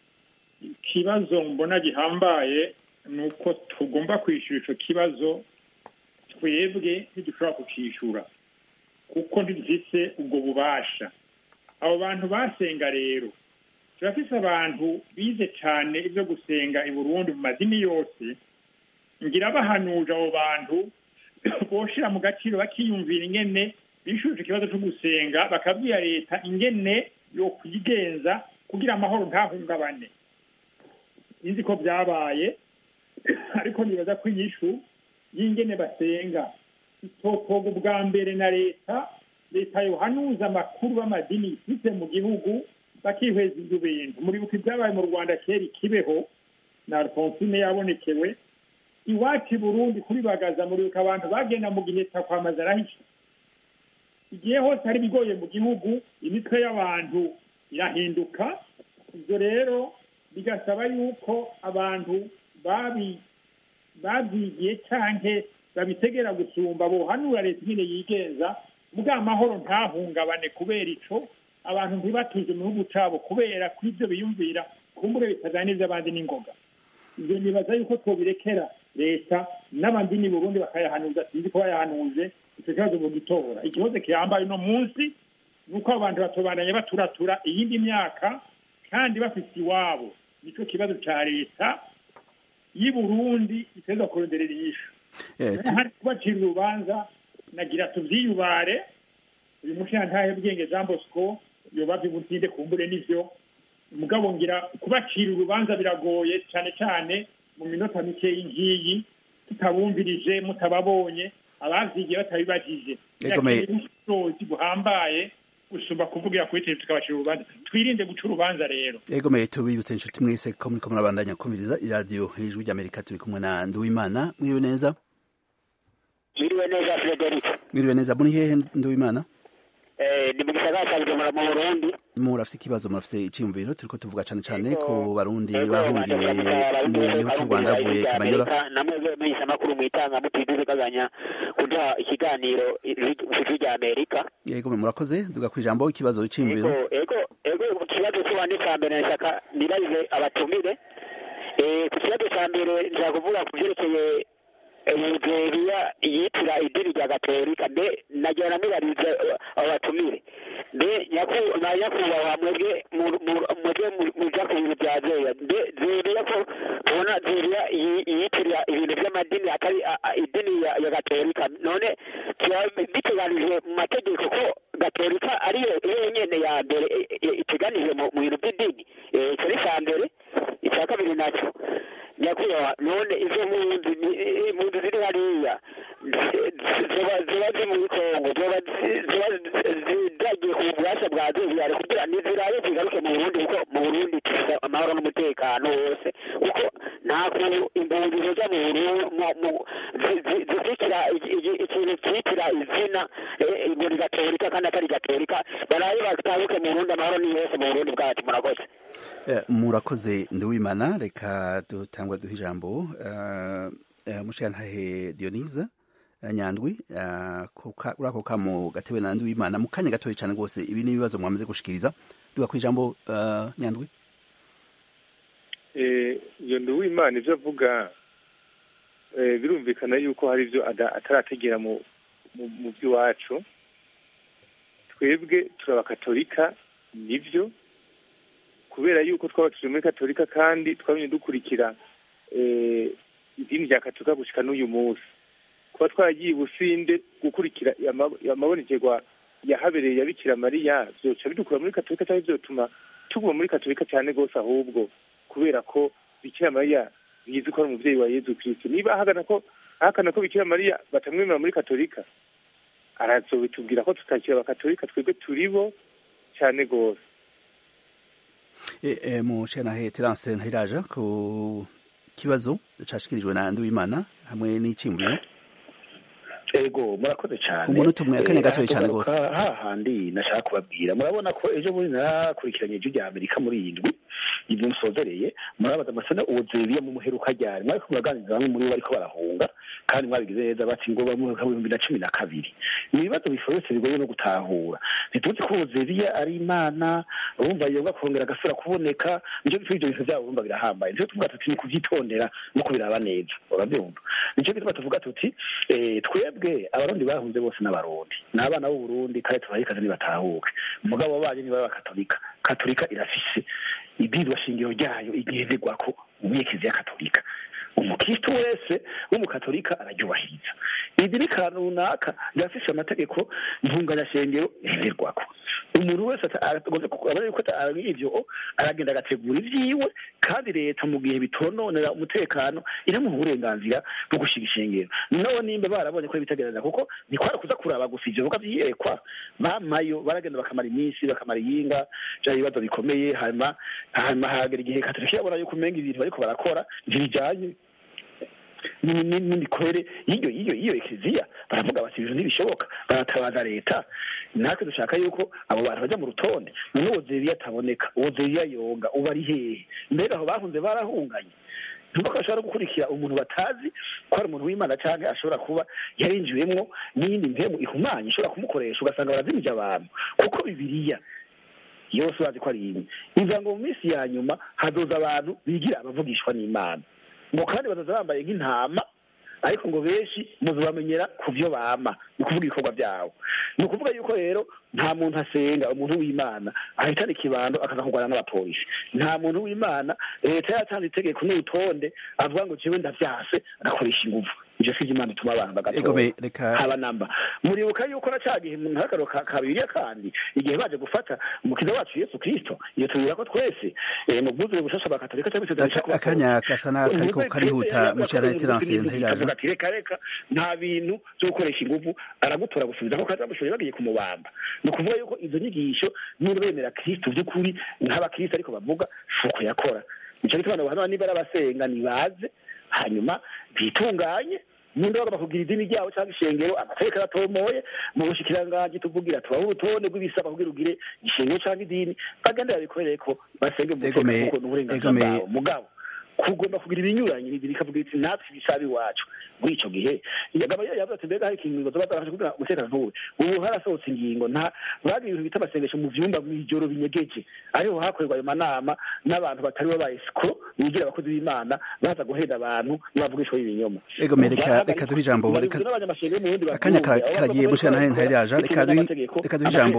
ikibazo mbona gihambaye ni uko tugomba kwishyura icyo kibazo twebwe ntidushobora kukishyura kuko ntidufite ubwo bubasha abo bantu basenga rero turafise abantu bize cyane ibyo gusenga i burundi mu madini yose ngira bahanuje abo bantu boshira mu gaciro bakiyumvira ingene bishuje ikibazo cyo gusenga bakabwira leta ingene yo kwigenza kugira amahoro ntahungabane sinzi ko byabaye ariko nibaza ko inyishu y'ingene basenga itotoga ubwa mbere na leta leta yohanuza amakuru b'amadini ifite mu gihugu bakihweza ibyo bintu muribuka ibyabaye mu rwanda kera ikibeho na alphonsine yabonekewe iwacu i burundi kuri bagaza muribuka abantu bagenda mu gihe takwamaza arahisha igihe hose hari ibigoye mu gihugu imitwe y'abantu irahinduka ibyo rero bigasaba yuko abantu babi babyigiye canke babitegera gusumba bohanura leta nyine yigenza bwa mahoro ntahungabane kubera ico abantu ntibatuze mu gihugu cabo kubera ko ivyo biyumvira kumbure bitaganiza abandi n'ingoga ivyo nibaza yuko twobirekera leta n'abandi ni burundi bakayahanuza sinzi ko bayahanuje ico kibazo bogitora ikibazo kihambaye uno munsi ni uko abantu batobandanya baturatura iyindi myaka kandi bafite iwabo nico kibazo ca leta y'i burundi iteza kuronderera inyishu Eh, tu- hari kubacira urubanza nagira tuvyiyubare uyu mushantahe bwenge jean bosco yoba vy'ubutinde kumbure n'ivyo mugabo ngira kubacira urubanza biragoye cane cane mu minota mikeyi ngiyi tutabumvirije mutababonye abavyigiye batabibajije Ego, me- ubushobozi buhambaye gusumba kuvugira kuri televiziyo tukabacira urubanza twirinde guca urubanza rero egome tubibutse inshuti mwese ko muriko murabandanya kumviriza iradiyo ijwi ry'amerika turi kumwe na nduwimana mwiriwe neza Mwiriwe neza Frederic. mwiriwe neza muri hehe nduwimana Eh, ni mu gisagara cya Bujumbura mu Burundi. murafite ikibazo murafite iciyumviro turiko tuvuga cane cane Ego, ku barundi ego, bahungiye banje kuramutsa mu abarundi gihugu bose c'u rwanda barumvira bavuye ijwi rya kamanyora Amerika, namwe menyesha amakuru mwitanga mutiduze kaganya kuduha ikiganiro ijwi rya Amerika. egome murakoze duga kw'ijambo ikibazo c'iyumviro Ego, ego, ego ku kibazo cy'uwandi cya mbere nshaka nirabize abatumire. Eh, ku kibazo cya mbere nshaka kuvuga ku vyerekeye Nigeria yitira idini rya Gatolika mbe nagira namubarize abo batumire mbe nyaku- ba nyakubahwa mwebwe mu- mu- mwebwe mu- muja ku bintu bya zeya mbe zeriya ko tubona zeriya yi- yitirira ibintu by'amadini atari a- a- idini ya ya Gatolika none kiba biteganije mu mategeko ko gatolika ariyo iyo nyene ya mbere i- i- iteganijwe mu mu bintu by'idini Eh, ico ni icya mbere icya kabiri nacyo nyakubahwa none izo mpunzi ni- i- impunzi ziri hariya zi- zi- ziba ziba ziri muri kongo ziba zi- ziba zi- zagiye ku bubasha bwa zeviyare kugira nizirabe zigaruke mu burundi kuko mu burundi dufite amahoro n'umutekano wose kuko nta kuntu impunzi zoja mu Buru- mu- mu- zi- zi- zizitira iki- iki- ikintu cyitira izina eh, ngo ni gatolika kandi atari gatolika barabe batabuke mu burundi amahoro ni yose mu burundi bwacu murakoze Eh, murakoze ndiwimana reka dutangwa duha ijambo eh, eh, mushiyantahe dionise eh, nyandwi eh, kuka- uri ako kamo gatewe na ndiwimana mu kanya gatoya cyane rwose ibi ni ibibazo mwamaze gushikiriza duga ku ijambo eh, nyandwi Eh, iyo nduwimana ibyo avuga eh, birumvikana yuko hari ibyo ada- atarategera mu mu- mu by'iwacu twebwe turi abakatolika nibyo kubera yuko twaba turi muri katolika kandi twabonye dukurikira eh, idini rya katolika gushyika n'uyu munsi kuba twaragiye i businde gukurikira ama- amabonekerwa yahabereye ya bikira mariya byoca bidukura muri katolika cyangwa byotuma tuguma muri katolika cyane rwose ahubwo kubera ko bikira mariya bizi ko ari umubyeyi wa yezu kristo niba ahakana ko ahakana ko bikira mariya batamwemera muri katolika arazobitubwira ko tutakira abakatolika twebwe turi bo cyane rwose Eh, eh, mushiyantahe terance ntayiraja ku kibazo cashikirijwe na ndiwimana hamwe n'iciyumviro ego murakoze cyane Umunota umwe, akanya Eh, gatoya cyane ahagaruka rwose. hahandi nashaka kubabwira murabona ko ejo bundi narakurikiranye ijwi rya amerika muri iyi ndwi ibyo musozereye murabaza amasana uwozeriye mu muheruka ryari mwariko muraganiriza bamwe muri bo bariko barahunga kandi mwabigize neza bati ngo ba mu bihumbi na cumi na kabiri ni ibibazo biforose bigoye no gutahura ntituzi ko uwozeriya ari imana urumva yoga kongera agasubira kuboneka nicyo gituma ibyo bintu byabo urumva birahambaye nicyo tuvuga tuti ni kuvyitondera no kubiraba neza urabyumva nicyo gituma tuvuga tuti eh, twebwe abarundi bahunze bose n'abarundi ni abana b'uburundi kandi tubahe ikaze nibatahuke umugabo wabanyu niba abakatolika katolika irafise ibwirizwa shingiro ryayo igenderwako mu myekezo ya katolika umukristo wese w'umukatolika araryubahiriza idini kantu runaka rirafise amategeko ntunganyashengero yenderwako umuntu wese ata- agomba ku- abona yuko ata- ari ivyo aragenda agategura ivyiwe kandi leta mu gihe bitononera umutekano iramuha uburenganzira bwo gushinga ishengero nabo nimba barabonye ko bitagereza kuko ntikwara kuza kuraba gusa ivyo bikorwa vyiyerekwa bamayo baragenda bakamara iminsi bakamara iyinga vya bibazo bikomeye hanyuma hanyuma hagera igihe katolika irabona yuko umenga ibintu bariko barakora ntibijanye ni- ni- n'imikorere y'iyo y'iyo y'iyo ekeziya baravuga bati ibintu ntibishoboka baratabaza leta natwe dushaka yuko abo bantu bajya mu rutonde none uwo zeriya ataboneka uwo zeriya yoga uba ari hehe mbega aho bahunze barahunganye ntuko bashobora gukurikira umuntu batazi ko ari umuntu w'imana cyangwa ashobora kuba yarinjiwemwo n'iyindi mpemu ihumanye ishobora kumukoresha ugasanga barazimije abantu kuko bibiriya yose urazi ko ari imwe ivuga ngo mu minsi ya nyuma hazoza abantu bigira abavugishwa n'imana ngo kandi bazaza bambaye nk'intama ariko ngo benshi muzabamenyera ku byo bama ni ukuvuga ibikorwa byabo ni ukuvuga yuko rero nta muntu asenga umuntu w'imana ahitana ikibando akaza kurwana n'abapolisi nta muntu w'imana leta yatanze itegeko n'urutonde avuga ngo jewe ndavyase agakoresha inguvu ivyo sivyo imana ituma abantu bagatora Egome, reka haba namba muribuka yuko na ca gihe mu ntakaro ka ka bibiliya kandi igihe baje gufata umukiza wacu yesu kristo iyo tubwira ko twese eh, mu bwuzure bushasha bwa katolika cyangwa se Aka- akanya gasa n'akariko karihuta mushiyantahe terance ntayiraja avuga ati reka reka nta bintu byo gukoresha inguvu aragutora gusubiza ko kaza mushoboye bagiye kumubamba ni ukuvuga yuko izo nyigisho niba bemera kristo by'ukuri nk'abakristo ariko bavuga si uko yakora nico gituma abantu niba ari abasenga nibaze hanyuma bitunganye nimba bagomba kugira idini ryabo cyangwa ishengero amategeko aratomoye mu bushikiranganji tuvugira tubaho urutonde rw'ibisaba kugira ugire ishengero cyangwa idini bagende babikorere ko basenge mu Egome, mutekano kuko ni uburenganzira egome. bwabo mugabo kugomba kugira ibinyuranye bibiri ikavuga iti natwe ibisaba iwacu muri ico gihe yagaba yavuze ati mbega hari ikingo zoba zarafashe kugira umutekano ntuwe ubu harasohotse ingingo nta bagira ibintu bita amasengesho mu vyumba mw'ijoro binyegeje ariho hakorerwa ayo manama n'abantu batari bo ba escro bigira abakozi b'imana baza guhenda abantu n'abavugishwa b'ibinyoma Egome, reka reka duhe ijambo reka akanya kara- karagiye mushiyantahe ntayiraja reka duhe reka duhe ijambo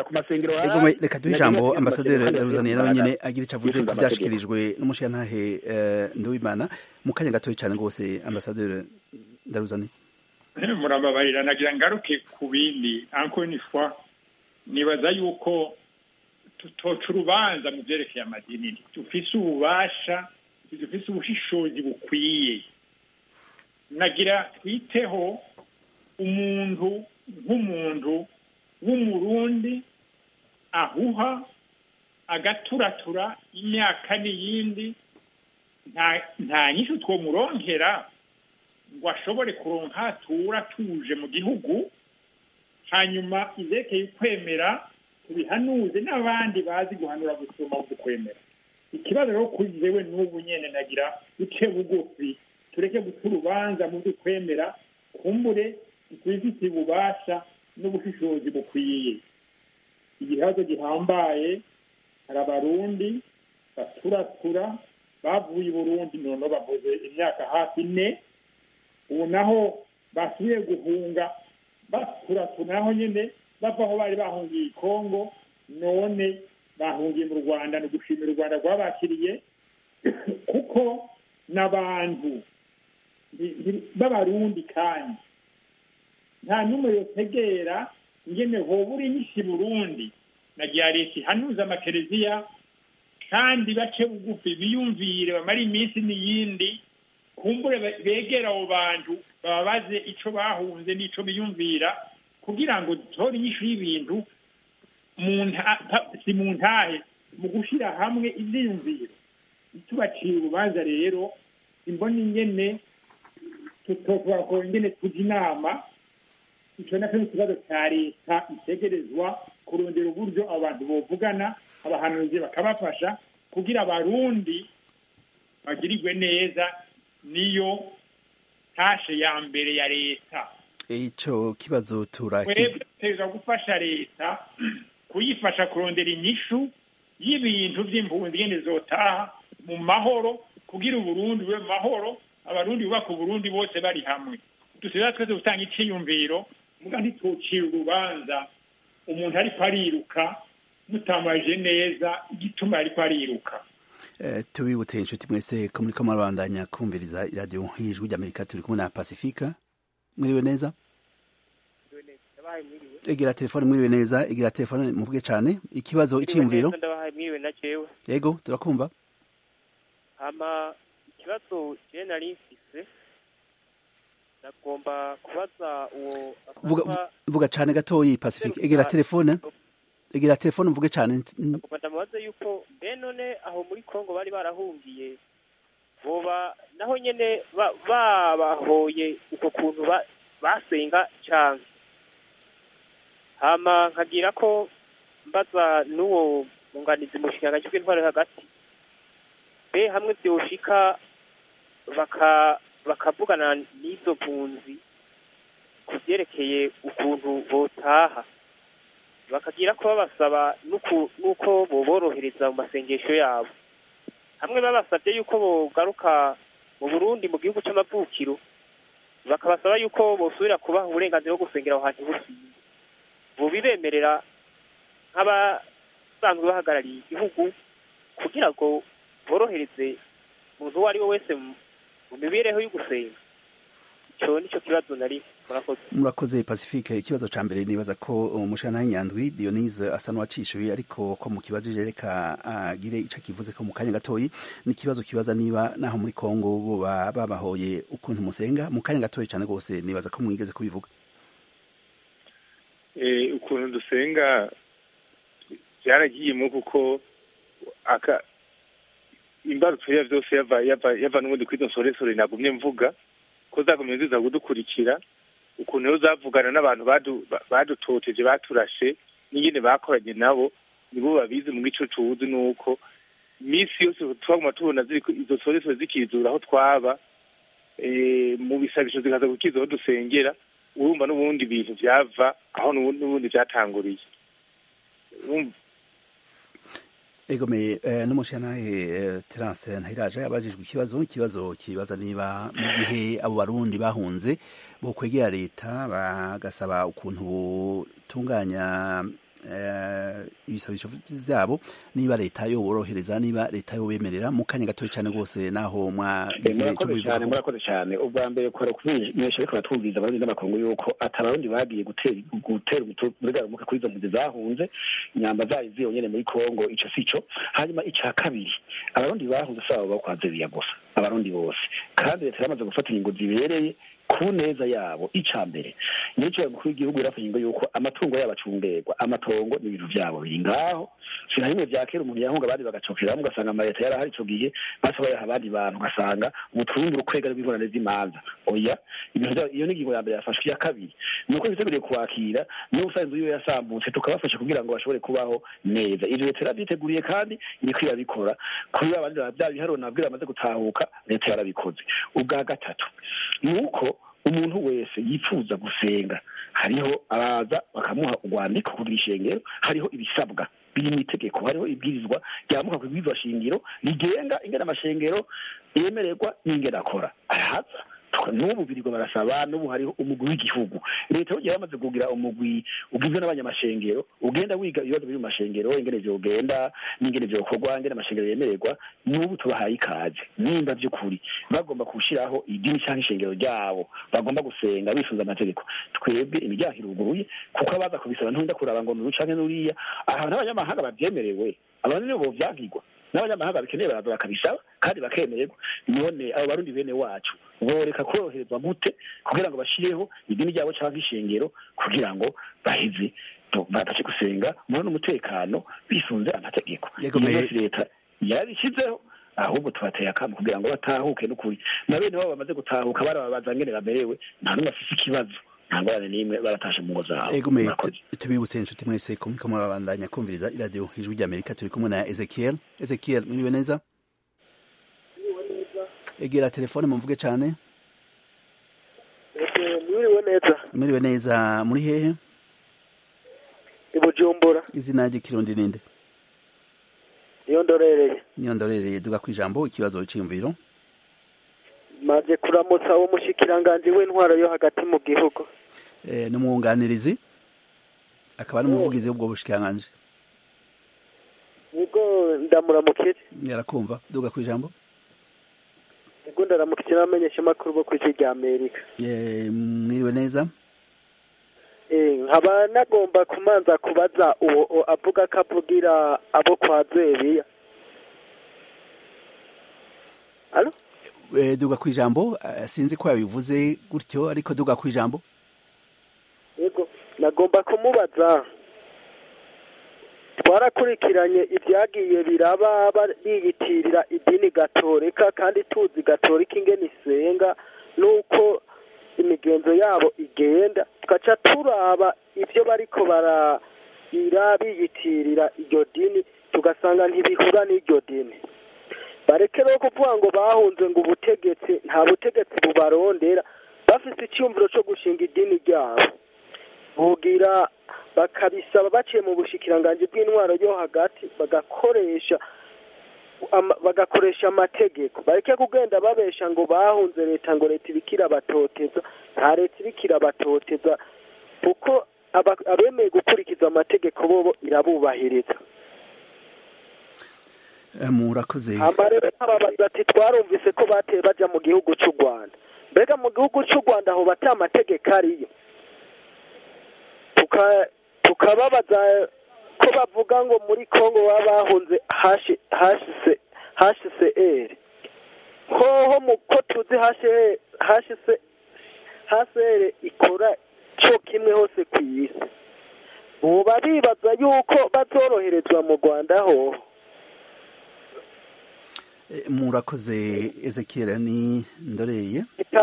Egome, reka duhe ijambo ambasaderi Daruzaniye nawe nyene agira ico avuze ku vyashikirijwe n'umushiyantahe eh, Nduwimana mu kanya gatoya cyane rwose ambasaderi Daruzaniye murababarira nagira ngaruke ku bindi encore une fois nibaza yuko tutoca urubanza mu byerekeye amadini dufise ububasha dufise ubushishozi bukwiye nagira twiteho umuntu nk'umuntu w'umurundi ahuha agaturatura imyaka n'iyindi nta nyinshi twomuronkera ngo ashobore kuronka atura atuje mu gihugu hanyuma izerekeye kwemera tubihanuze n'abandi bazi guhanura gusoma ukwemera ikibazo rero kuri jewe n'ubu nyene nagira duce bugufi tureke guca urubanza mu kwemera kumbure twifitiye ububasha n'ubushishozi bukwiye igihazo gihambaye hari abarundi baturatura bavuye i burundi noneho bavuze imyaka hafi ine ubu naho basubiye guhunga baturatura naho nyine bava aho bari bahungiye i kongo none bahungiye mu rwanda ni ugushimira u rwanda rwabakiriye kuko n'abantu b'abarundi kandi nta n'umwe yotegera ingene hoba uri nyinshi burundi na giha leta ihanuza amakereziya kandi bace bugufi biyumvire bamara iminsi n'iyindi kumbure begera abo bantu bababaze ico bahunze n'ico biyumvira kugira ngo dutore inyishu y'ibintu si mu ntahe mu gushyira hamwe ibyiyumviro tubaciye urubanza rero imbona ingene tutokuba ko ingene tujya inama icyo nacyo ni ikibazo cya leta itegerezwa kurondera uburyo abantu bovugana abahanuzi bakabafasha kugira abarundi bagirirwe neza niyo tashe ya mbere ya leta icyo kibazo turaki twebwe dutegerezwa gufasha leta kuyifasha kurondera inyishu y'ibintu by'impunzi ngene zotaha mu mahoro kugira uburundi bube mu mahoro abarundi bubaka uburundi bose bari hamwe dusigaye twese gutanga iciyumviro muga ntitucira urubanza umuntu ariko ariruka mutamaje neza igituma ariko ariruka tubibutse inshuti mwese ko muriko murabandanya kumviriza iradiyo y'ijwi ry'amerika turi kumwe na pasifika mwiriwe neza egera telefone mwiriwe neza egera telefone muvuge cyane ikibazo iciyumviro yego turakumva hama ikibazo je nari mfise nagomba kubaza uwo vuga vuga cyane gatoyi pacifique egera telefone egera telefone mvuge cyane nagomba ndamubaze yuko mbe none aho muri kongo bari barahungiye boba naho nyene babahoye uko kuntu basenga cyane hama nkagira ko mbaza n'uwo munganizi mu kiganza bw'intwaro hagati be hamwe byoshika baka bakavugana n'izo mpunzi ku byerekeye ukuntu botaha bakagira ko babasaba n'uko boborohereza mu masengesho yabo hamwe babasabye yuko bogaruka mu burundi mu gihugu cy'amavukiro bakabasaba yuko bosubira kubaha uburenganzira bwo gusengera aho hantu busize bubibemerera nk'abasanzwe bahagarariye igihugu kugira ngo borohereze umuntu uwo ari we wese mu mibereho yo gusenga icyo nicyo kibazo nari murakoze murakoze pacifique ikibazo ca mbere nibaza ko umushana w'inyandwi dionise asa n'uwacishuye ariko ko mu kibazo reka agire ico kivuze ko mu kanya gatoyi ni ikibazo kibaza niba naho muri kongo bo babahoye ukuntu musenga mu kanya gatoyi cane rwose nibaza ko mwigeze kubivuga ukuntu dusenga byaragiyemo kuko aka imbarutso ya byose yava yava yava n'ubundi kuri izo nsoresore nagumye mvuga ko zagumye ziza kudukurikira ukuntu rero zavugana n'abantu badutoteje baturashe n'ingene bakoranye nabo nibo babizi mu gico tuzi nuko iminsi yose twaguma tubona izo nsoresore zikizura aho twaba mu bisabisho zikaza gukiza aho dusengera urumva n'ubundi bintu byava aho n'ubundi byatanguriye egome n'umushyanahe terance ntayiraje abajijwe ikibazo ikibazo kibaza niba mu gihe abo barundi bahunze bo kwegera leta bagasaba ukuntu butunganya ibisabisho vyabo niba leta yoborohereza niba leta yobemerera mu kanya gatoya cyane rwose naho mwagize ico murakoze cyane murakoze cyane ubwa mbere kora kumenyesha ariko batwumviriza abarundi n'amakungu yuko atabarundi bagiye gutera gutera umugaruka kuri izo mpunzi zahunze inyamba zayo ziyonyene muri kongo ico sico hanyuma ica kabiri abarundi bahunze saba bakwaze biya gusa abarundi bose kandi leta yaramaze gufata ingingo zibereye ku neza yabo ica mbere nico mukuru w'igihugu yarafashe ingingo yuko amatungo yabo acungerwa amatongo n'ibintu vyabo biri ngaho sina bimwe vya kera umuntu yahunga abandi bagacokeramo ugasanga amaleta yarahari ico gihe basa bayaha abandi bantu ugasanga ubutunzi urukwega rw'ingorane z'imanza oya ibintu iyo ni ingingo ya mbere yafashwe iya kabiri ni uko biteguriye kwakira niyo usanzwe iyo yasambutse tukabafasha kugira ngo bashobore kubaho neza ivyo leta yarabyiteguriye kandi iriko irabikora kuri abandi bya biharuro nabwira bamaze gutahuka leta yarabikoze ubwa gatatu ni uko umuntu wese yifuza gusenga hariho abaza bakamuha urwandiko kugira ishengero hariho ibisabwa biri mu itegeko hariho ibwirizwa ryamuka ku ibwirizwa shingiro rigenga ingene amashengero yemererwa n'ingene akora arahaza n'ubu birirwa barasaba n'ubu hariho umugwi w'igihugu leta yongera yamaze kugira umugwi ugizwe n'abanyamashengero ugenda wiga ibibazo biri mu mashengero ingene vyogenda n'ingene vyokorwa ingene amashengero yemererwa n'ubu tubahaye ikaze nimba vy'ukuri bagomba gushiraho idini canke ishengero ryabo bagomba gusenga bifuza amategeko twebwe imiryango iruguruye kuko abaza kubisaba nturinda kuraba ngo nuru canke nuriya ahantu abanyamahanga bavyemerewe abantu nibo bovyagirwa n'abanyamahanga bikeneye baraza bakabisaba kandi bakemererwa none abo barundi bene wacu boreka koroherezwa gute kugira ngo bashireho idini ryabo cyangwa ishengero kugira ngo baheze badace gusenga mubone umutekano bisunze amategeko iyo yose leta yarabishyizeho ahubwo tubateye akamu kugira ngo batahuke n'ukuri na bene babo bamaze gutahuka barababaza ngene bamerewe nta n'umwe afise ikibazo nta ngorane n'imwe baratashe mu ngo zabo egome tubibutse inshuti mwese ko muriko murabandanya kumviriza iradiyo ijwi ry'amerika turi kumwe na ezekiel ezekiel mwiriwe neza egera telefone mumvuge cane mwiriwe neza mwiriwe neza muri hehe i bujumbura izina ry'ikirundi ninde niyo ndorereye niyo ndorereye duga kw'ijambo ikibazo c'iyumviro maze kuramutsa uwo mushikiranganji w'intwaro yo hagati mu gihugu ni umwunganirizi akaba n'umuvugizi w'ubwo bushikiranganji nibwo ndamuramukire yarakumva duga kw'ijambo nibwo ndaramukire n'abamenyesha amakuru bo kw'isi rya amerika mwiriwe neza nkaba nagomba kumanza kubaza uwo avuga ko avugira abo kwa zebiya alo duga ku ijambo sinzi ko yabivuze gutyo ariko duga ku ijambo yego nagomba kumubaza twarakurikiranye ibyagiye biraba biyitirira idini gatorika kandi tuzi gatorika ingene isenga n'uko imigenzo yabo igenda tugaca turaba ibyo bariko barabira biyitirira iryo dini tugasanga ntibihura n'iryo dini bareke rero kuvuga ngo bahunze ngo ubutegetsi nta butegetsi bubarondera bafite icyumviro cyo gushinga idini ryabo bugira bakabisaba baciye mu bushikiranganji bw'intwaro yo hagati bagakoresha bagakoresha amategeko bareke kugenda babesha ngo bahunze leta ngo leta ibika irabatoteza nta leta ibika irabatoteza kuko abemeye gukurikiza amategeko bobo irabubahiriza murakoze amarero bati twarumvise ko bateye baja mu gihugu cy'u rwanda mbega mu gihugu cy'u rwanda aho bata amategeko ariyo tukababaza ko bavuga ngo muri congo baba bahunze hcr hoho ko tuzi hcr ikora cyo kimwe hose ku isi buba bibaza yuko bazoroherezwa mu rwanda hoho murakoze ezekiel ni ndoreye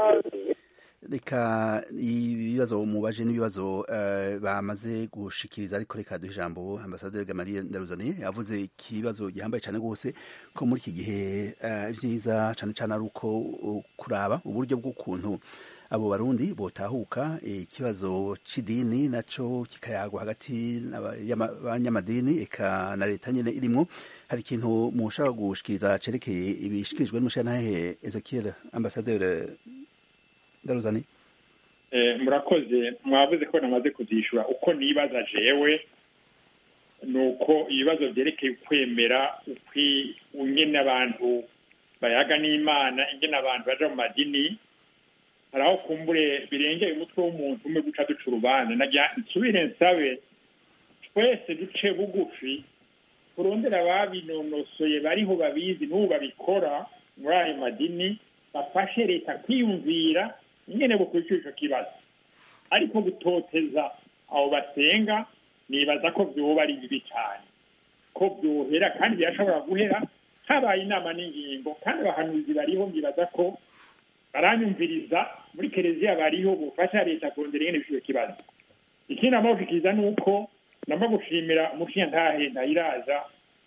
reka ibibazo mubaje n'ibibazo bamaze gushikiriza ariko reka duha ijambo ambasaderi gamaliye ndaruzaniye yavuze ikibazo gihambaye cyane rwose ko muri iki gihe byiza cyane cyane ari uko kuraba uburyo bw'ukuntu abo barundi botahuka ikibazo c'idini naco kikayagwa hagati y'abanyamadini eka na leta nyene irimwo hari ikintu mushaka gushikiriza cerekeye ibishikirijwe n'umushantahe Ezekiel ambasaderi Daruzani murakoze mwavuze ko namaze kuzishura uko nibaza jewe ni uko ibibazo byerekeye ukwemera ingene abantu bayaga n'imana ingene abantu baja mu madini hari aho kumbure birengeye umutwe w'umuntu umwe guca duca urubanza nagira nsubire nsabe twese duce bugufi turondera ababinonosoye bariho babizi n'ubu babikora muri ayo madini bafashe leta kwiyumvira ingene bukurikira ico kibazo ariko gutoteza abo basenga nibaza ko vyoba ari bibi cyane ko vyohera kandi birashobora guhera habaye inama n'ingingo kandi abahanuzi bariho ngibaza ko baranyumviriza muri kereziya bariho bufasha leta kurondera ingene bishobora kibazo ikindi amabukikiriza ni uko namba gushimira umushinyantahe ntayiraza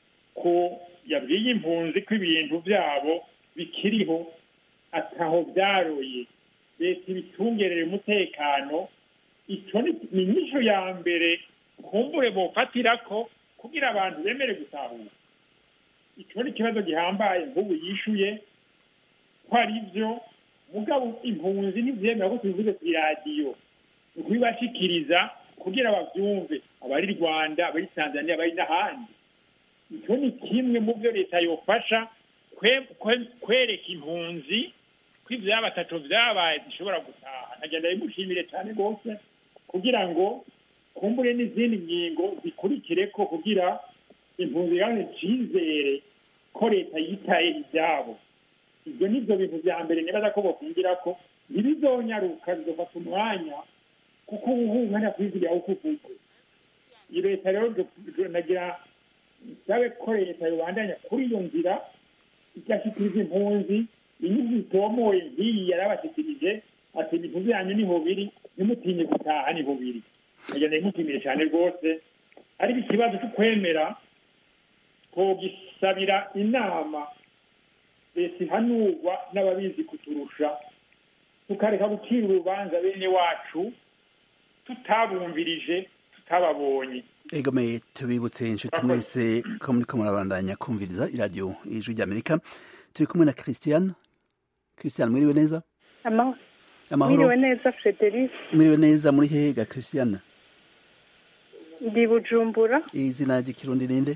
ko yabwiye impunzi ko ibintu byabo bikiriho ataho byaroye leta ibitungerere umutekano icyo ni inyisho ya mbere kumbure bofatira ko kugira abantu bemere gutahura icyo ni ikibazo gihambaye nk'ubu yishuye ko ari byo mugabo impunzi ntibyemera ko tubivuze ku iradiyo ni ukubibashikiriza kugira babyumve abari rwanda abari tanzania abari n'ahandi icyo ni kimwe mu byo leta yofasha kwereka impunzi ko ibyaba batatu byabaye zishobora gutaha nkagenda bimushimire cyane rwose kugira ngo kumbure n'izindi ngingo zikurikire ko kugira impunzi yawe icyizere ko leta yitaye ibyabo ibyo ni byo bintu bya mbere nibaza ko bakungira ko ntibizonyaruka bizofata umwanya kuko ubu umwanya kwizigiraho uko uvuze iyi leta rero nagira nsabe ko leta yobandanya kuri iyo nzira igashyikiriza impunzi inyungu zitomoye nk'iyi yarabashyikirije ati ibintu byanyu niho biri ntimutinye gutaha niho biri nagira ndabimushimire cyane rwose ariko ikibazo cyo kwemera twogisabira inama leta ihanurwa n'ababizi kuturusha tukareka gucira urubanza bene wacu tutabumvirije tutababonye egomeye tubibutse inshuti mwese ko muri ko murabandanya kumviriza iradiyo ijwi ry'amerika turi kumwe na christian christian mwiriwe neza mwiriwe neza frederic mwiriwe neza muri hehe ga christian ndi bujumbura izina ry'ikirundi ninde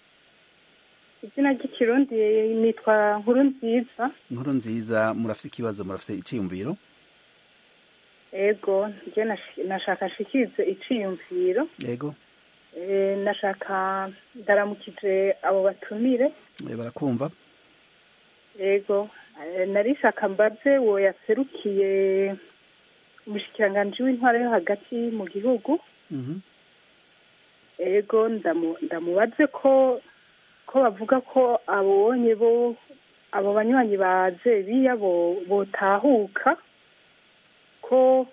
izina ry'ikirundi nitwa nkuru nziza inkuru nziza murafite ikibazo murafite iciyumviro ego njye nashaka nshikirize iciyumviro yego nashaka ndaramukije abo batumire barakumva yego narishaka mbaze uwo yaserukiye umushikiranganji w'intwara yo hagati mu gihugu ego ndamubaze ko ko bavuga ko abonye bo abo banywanyi ba zebiya botahuka ko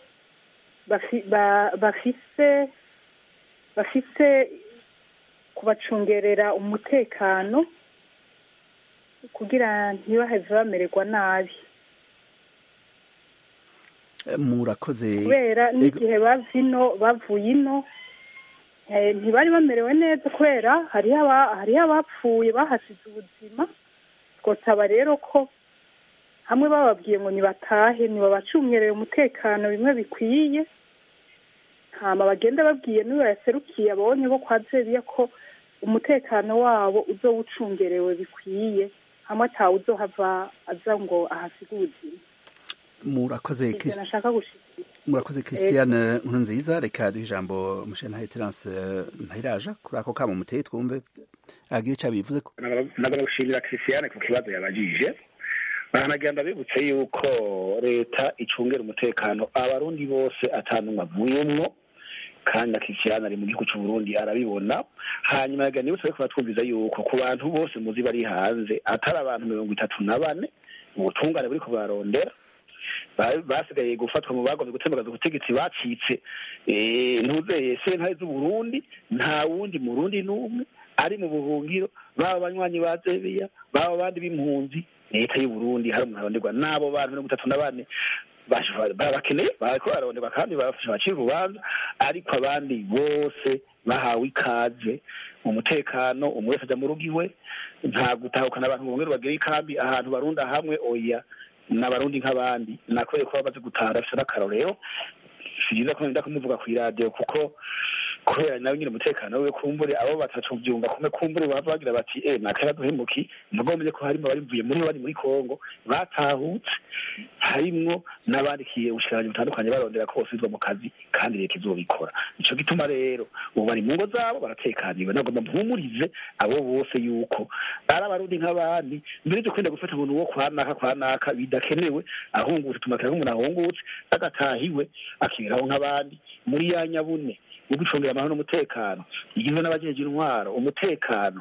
bafise bafise kubacungerera umutekano kugira ntibaheze bamererwa nabi murakoze kubera n'igihe bava ino bavuye ino ntibari bamerewe neza kubera hariho abapfuye bahasize ubuzima twosaba rero ko hamwe bababwiye ngo nibatahe ntibabacungerere umutekano bimwe bikwiye hama bagenda babwiye n'uwo yaserukiye abonye bo kwa zebiya ko umutekano wabo uzoba ucungerewe bikwiye hamwe atawe uzohava aza ngo ahasige ubuzima murakoze nashaka gushikira murakoze christiane nkuru nziza reka duhe ijambo mushentahe terence ntahiraja kuri ako kamo muteye twumve agira icyo abivuze ko nagomba gushimira christiane ku kibazo yabajije baranagenda bibutse yuko leta icungera umutekano abarundi bose atanumwe avuyemwo kandi na christiane ari mu gihugu cy'u Burundi arabibona hanyuma yaga nibutse ariko batwumviza yuko ku bantu bose muzi bari hanze atari abantu mirongo itatu na bane ubutungane buri kubarondera basigaye gufatwa mu bagomba gutembagaza ubutegetsi bacitse ntuzeye sentare z'uburundi nta wundi murundi n'umwe ari mu buhungiro baba abanywanyi ba zebiya baba abandi b'impunzi leta y'uburundi hari umuntu aronderwa n'abo bantu mirongo itatu na bane barabakeneye bariko bararonderwa kandi bafashe bacira urubanza ariko abandi bose bahawe ikaze mu mutekano umwe wese aja mu rugo iwe nta gutahukana abantu bongere bagire ikambi ahantu barunda hamwe oya n'abarundi nk'abandi nakwereka ko bamaze gutaha bafite n'akarorero si byiza ko nenda kumuvuga ku iradiyo kuko kubera nawe nyine umutekano we kumbure abo batatu byumva kumwe kumbure baba bagira bati eh nakara duhemuki mugombye ko harimo abarivuye muri bari muri Kongo batahutse harimwo n'abandikiye ubushikiranganji butandukanye barondera ko bosubizwa mu kazi kandi leta izobikora nico gituma rero ubu bari mu ngo zabo baratekaniwe nagomba mpumurize abo bose yuko ari abarundi nk'abandi mbere yo kwenda gufata umuntu wo kwanaka kwanaka bidakenewe ahungutse tumakira nk'umuntu ahungutse agatahiwe akiberaho nk'abandi muri ya nyabune yo gucungira amahoro n'umutekano igizwe n'abajeje intwaro umutekano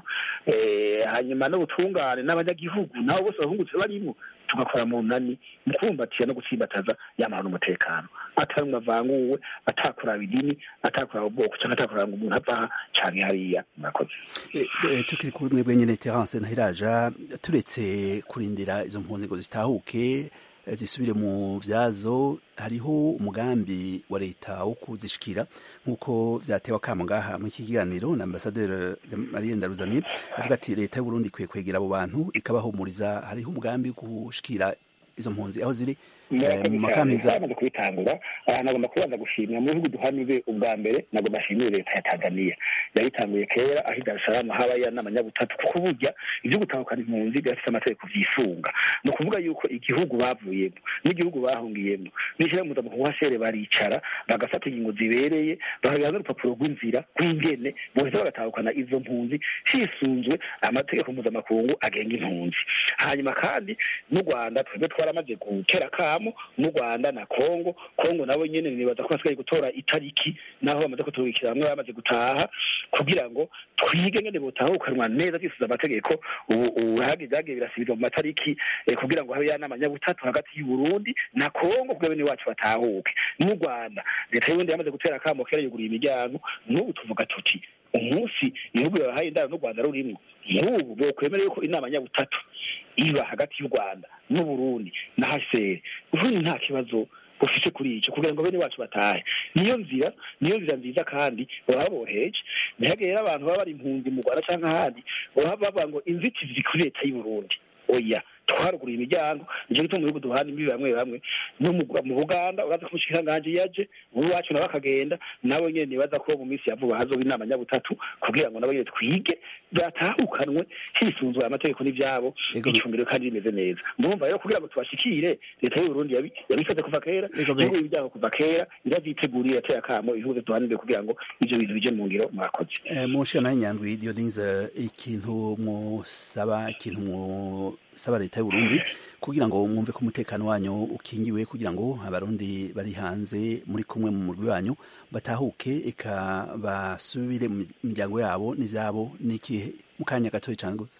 hanyuma n'ubutungane n'abanyagihugu nabo bose bahungutse barimo tugakora mu nani mu kubumbatira no gutsimbataza y'amahoro n'umutekano atari umwe avanguwe atakuraba idini atakuraba ubwoko cyangwa atakuraba ngo umuntu ava aha canke hariya murakoze tukiri kuri mwebwe nyene terence ntahiraja turetse kurindira izo mpunzi ngo zitahuke zisubire mu vyazo hariho umugambi wa leta wo kuzishikira nk'uko vyatewe akamo ngaha muri iki kiganiro na ambasaderi Marie Ndaruzani avuga ati leta y'u Burundi ikwiye kwegera abo bantu ikabahumuriza hariho umugambi wo gushikira izo mpunzi aho ziri mu makamiza amaze kubitangura aha nagomba kubanza gushimira mu bihugu duhanire ubwa mbere nagomba ashimire leta ya tanzania yabitanguye kera aho i dar es salaam habaye n'amanyabutatu kuko burya ibyo gutahukana impunzi birafite amategeko vyisunga ni ukuvuga yuko igihugu bavuyemo n'igihugu bahungiyemo n'ishyirahamwe mpuzamakungu hasere baricara bagafata ingingo zibereye bakagira n'urupapuro rw'inzira rw'ingene boheza bagatahukana izo mpunzi hisunzwe amategeko mpuzamakungu agenga impunzi hanyuma kandi n'u rwanda twebwe twaramaze gutera kamo n'u rwanda na kongo kongo nabo nyene nibaza ko basigaye gutora itariki naho bamaze kuturukira bamwe bamaze gutaha kugira ngo twige ngene botahukanwa neza twisuza amategeko ubu hagi vyagiye birasubizwa mu matariki kugira ngo habe yanama nyabutatu hagati y'uburundi na kongo kugira bene wacu batahuke n'u rwanda leta y'uburundi yamaze gutera akamo kera yuguruye imiryango n'ubu tuvuga tuti umunsi ibihugu bibahaye indaro n'u rwanda rurimwo n'ubu bokwemera yuko inama nyabutatu iba hagati y'u rwanda n'uburundi na hcr uburundi nta kibazo bufite kuri icyo kugira ngo bene wacu batahe niyo nzira niyo nzira nziza kandi baba boheje ntihagire rero abantu baba bari impunzi mu rwanda cyangwa ahandi baba bavuga ngo inzitizi kuri leta y'uburundi oya twaruguruye imiryango nicyo gituma mu bihugu duhana imbibi bamwe bamwe no mu buganda uraza ko umushikiranganji yaje ubu wacu nawe akagenda nabo nyene nibaza ko mu minsi ya vuba hazoba inama nyabutatu kugira ngo nabo nyene twige byatahukanwe hisunzwe amategeko n'ivyabo icumbiro kandi rimeze neza ndumva rero kugira ngo tubashikire leta y'uburundi yabikoze kuva kera ibihugu ibyaho kuva kera iravyiteguriye yateye akamo ibihugu duhanire kugira ngo ivyo bintu bije mu ngiro mwakoze mushikana nyandwi Dionise ikintu musaba ikintu musaba leta y'uburundi kugira ngo mwumve ko umutekano wanyu ukingiwe kugira ngo abarundi bari hanze muri kumwe mu murwi wanyu batahuke eka basubire mu miryango yabo n'ivyabo n'ikihe mu kanya gatoya cane gusa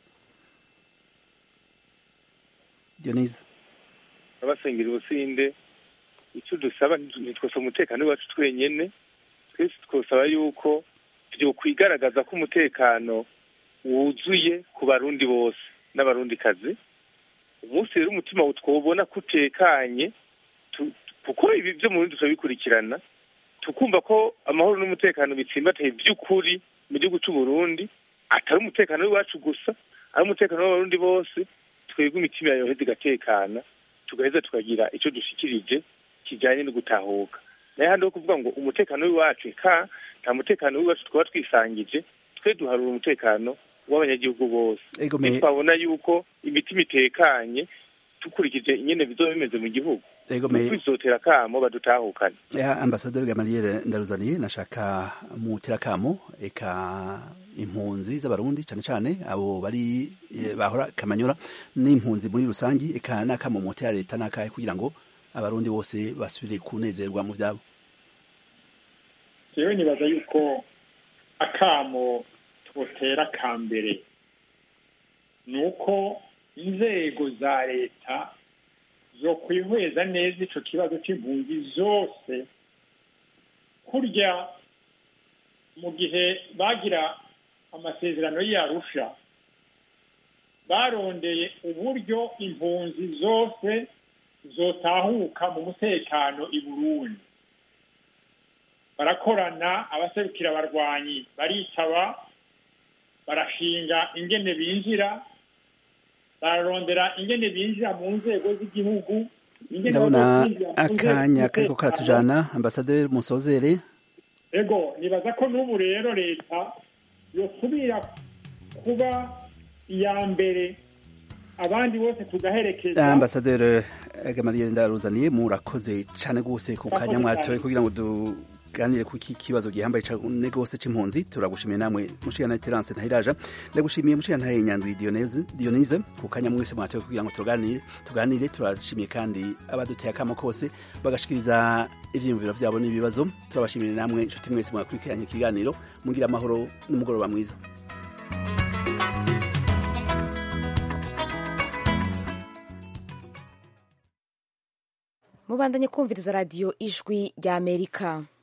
Dionise abasengera ubusinde icyo dusaba ntitwose umutekano wacu twenyene twese twosaba yuko vyokwigaragaza ko umutekano wuzuye ku barundi bose n'abarundi kazi umunsi rero umutima twobona ko utekanye kuko ibi byo mu bindi turabikurikirana tukumva ko amahoro n'umutekano bitsimbataye by'ukuri mu gihugu cy'u Burundi atari umutekano w'iwacu gusa ari umutekano w'abarundi bose twebwe imitima yoheza igatekana tugaheza tukagira icyo dushikirije kijyanye no gutahuka nayo handi ho kuvuga ngo umutekano w'iwacu ka nta mutekano w'iwacu twaba twisangije twe duharura umutekano w'abanyagihugu bose twabona yuko imitima itekanye dukurikije ingene bizoba bimeze mu gihugu kwizotera akamo badutahukane ambasaderi gamariyeri ndaruzaniye nashaka mutera akamo eka impunzi z'abarundi cyane cyane abo bari bahora kamanyura n'impunzi muri rusangi eka n'akamo mutera leta n'akahe kugira ngo abarundi bose basubire kunezerwa mu byabo yewe nibaza yuko akamo twotera ka mbere ni uko inzego za leta zo kwihweza neza ico kibazo c'impunzi zose kurya mu gihe bagira amasezerano y'arusha barondeye uburyo impunzi zose zotahuka mu mutekano i burundi barakorana abaserukira abarwanyi baritaba barashinga ingene binjira bararondera ingene binjira mu nzego z'igihugu ndabona akanya kariko karatujana ambasaderi musozere ego nibaza ko n'ubu rero leta yosubira kuba iya mbere abandi bose tugaherekeza ambasaderi gamaliel ndaruzaniye murakoze cyane rwose ku kanya mwatoye kugira ngo tuganire ku iki kibazo gihambaye cyane rwose c'impunzi turagushimiye namwe mushikana terance ntahiraja ndagushimiye mushikana ntahe nyandwi dionese dionise ku kanya mwese mwatoye kugira ngo tuganire tuganire turashimiye kandi abaduteye akamo kose bagashikiriza ivyiyumviro vyabo n'ibibazo turabashimiye namwe inshuti mwese mwakurikiranye ikiganiro mugira amahoro n'umugoroba mwiza mubandanye kumviriza radiyo ijwi ry'amerika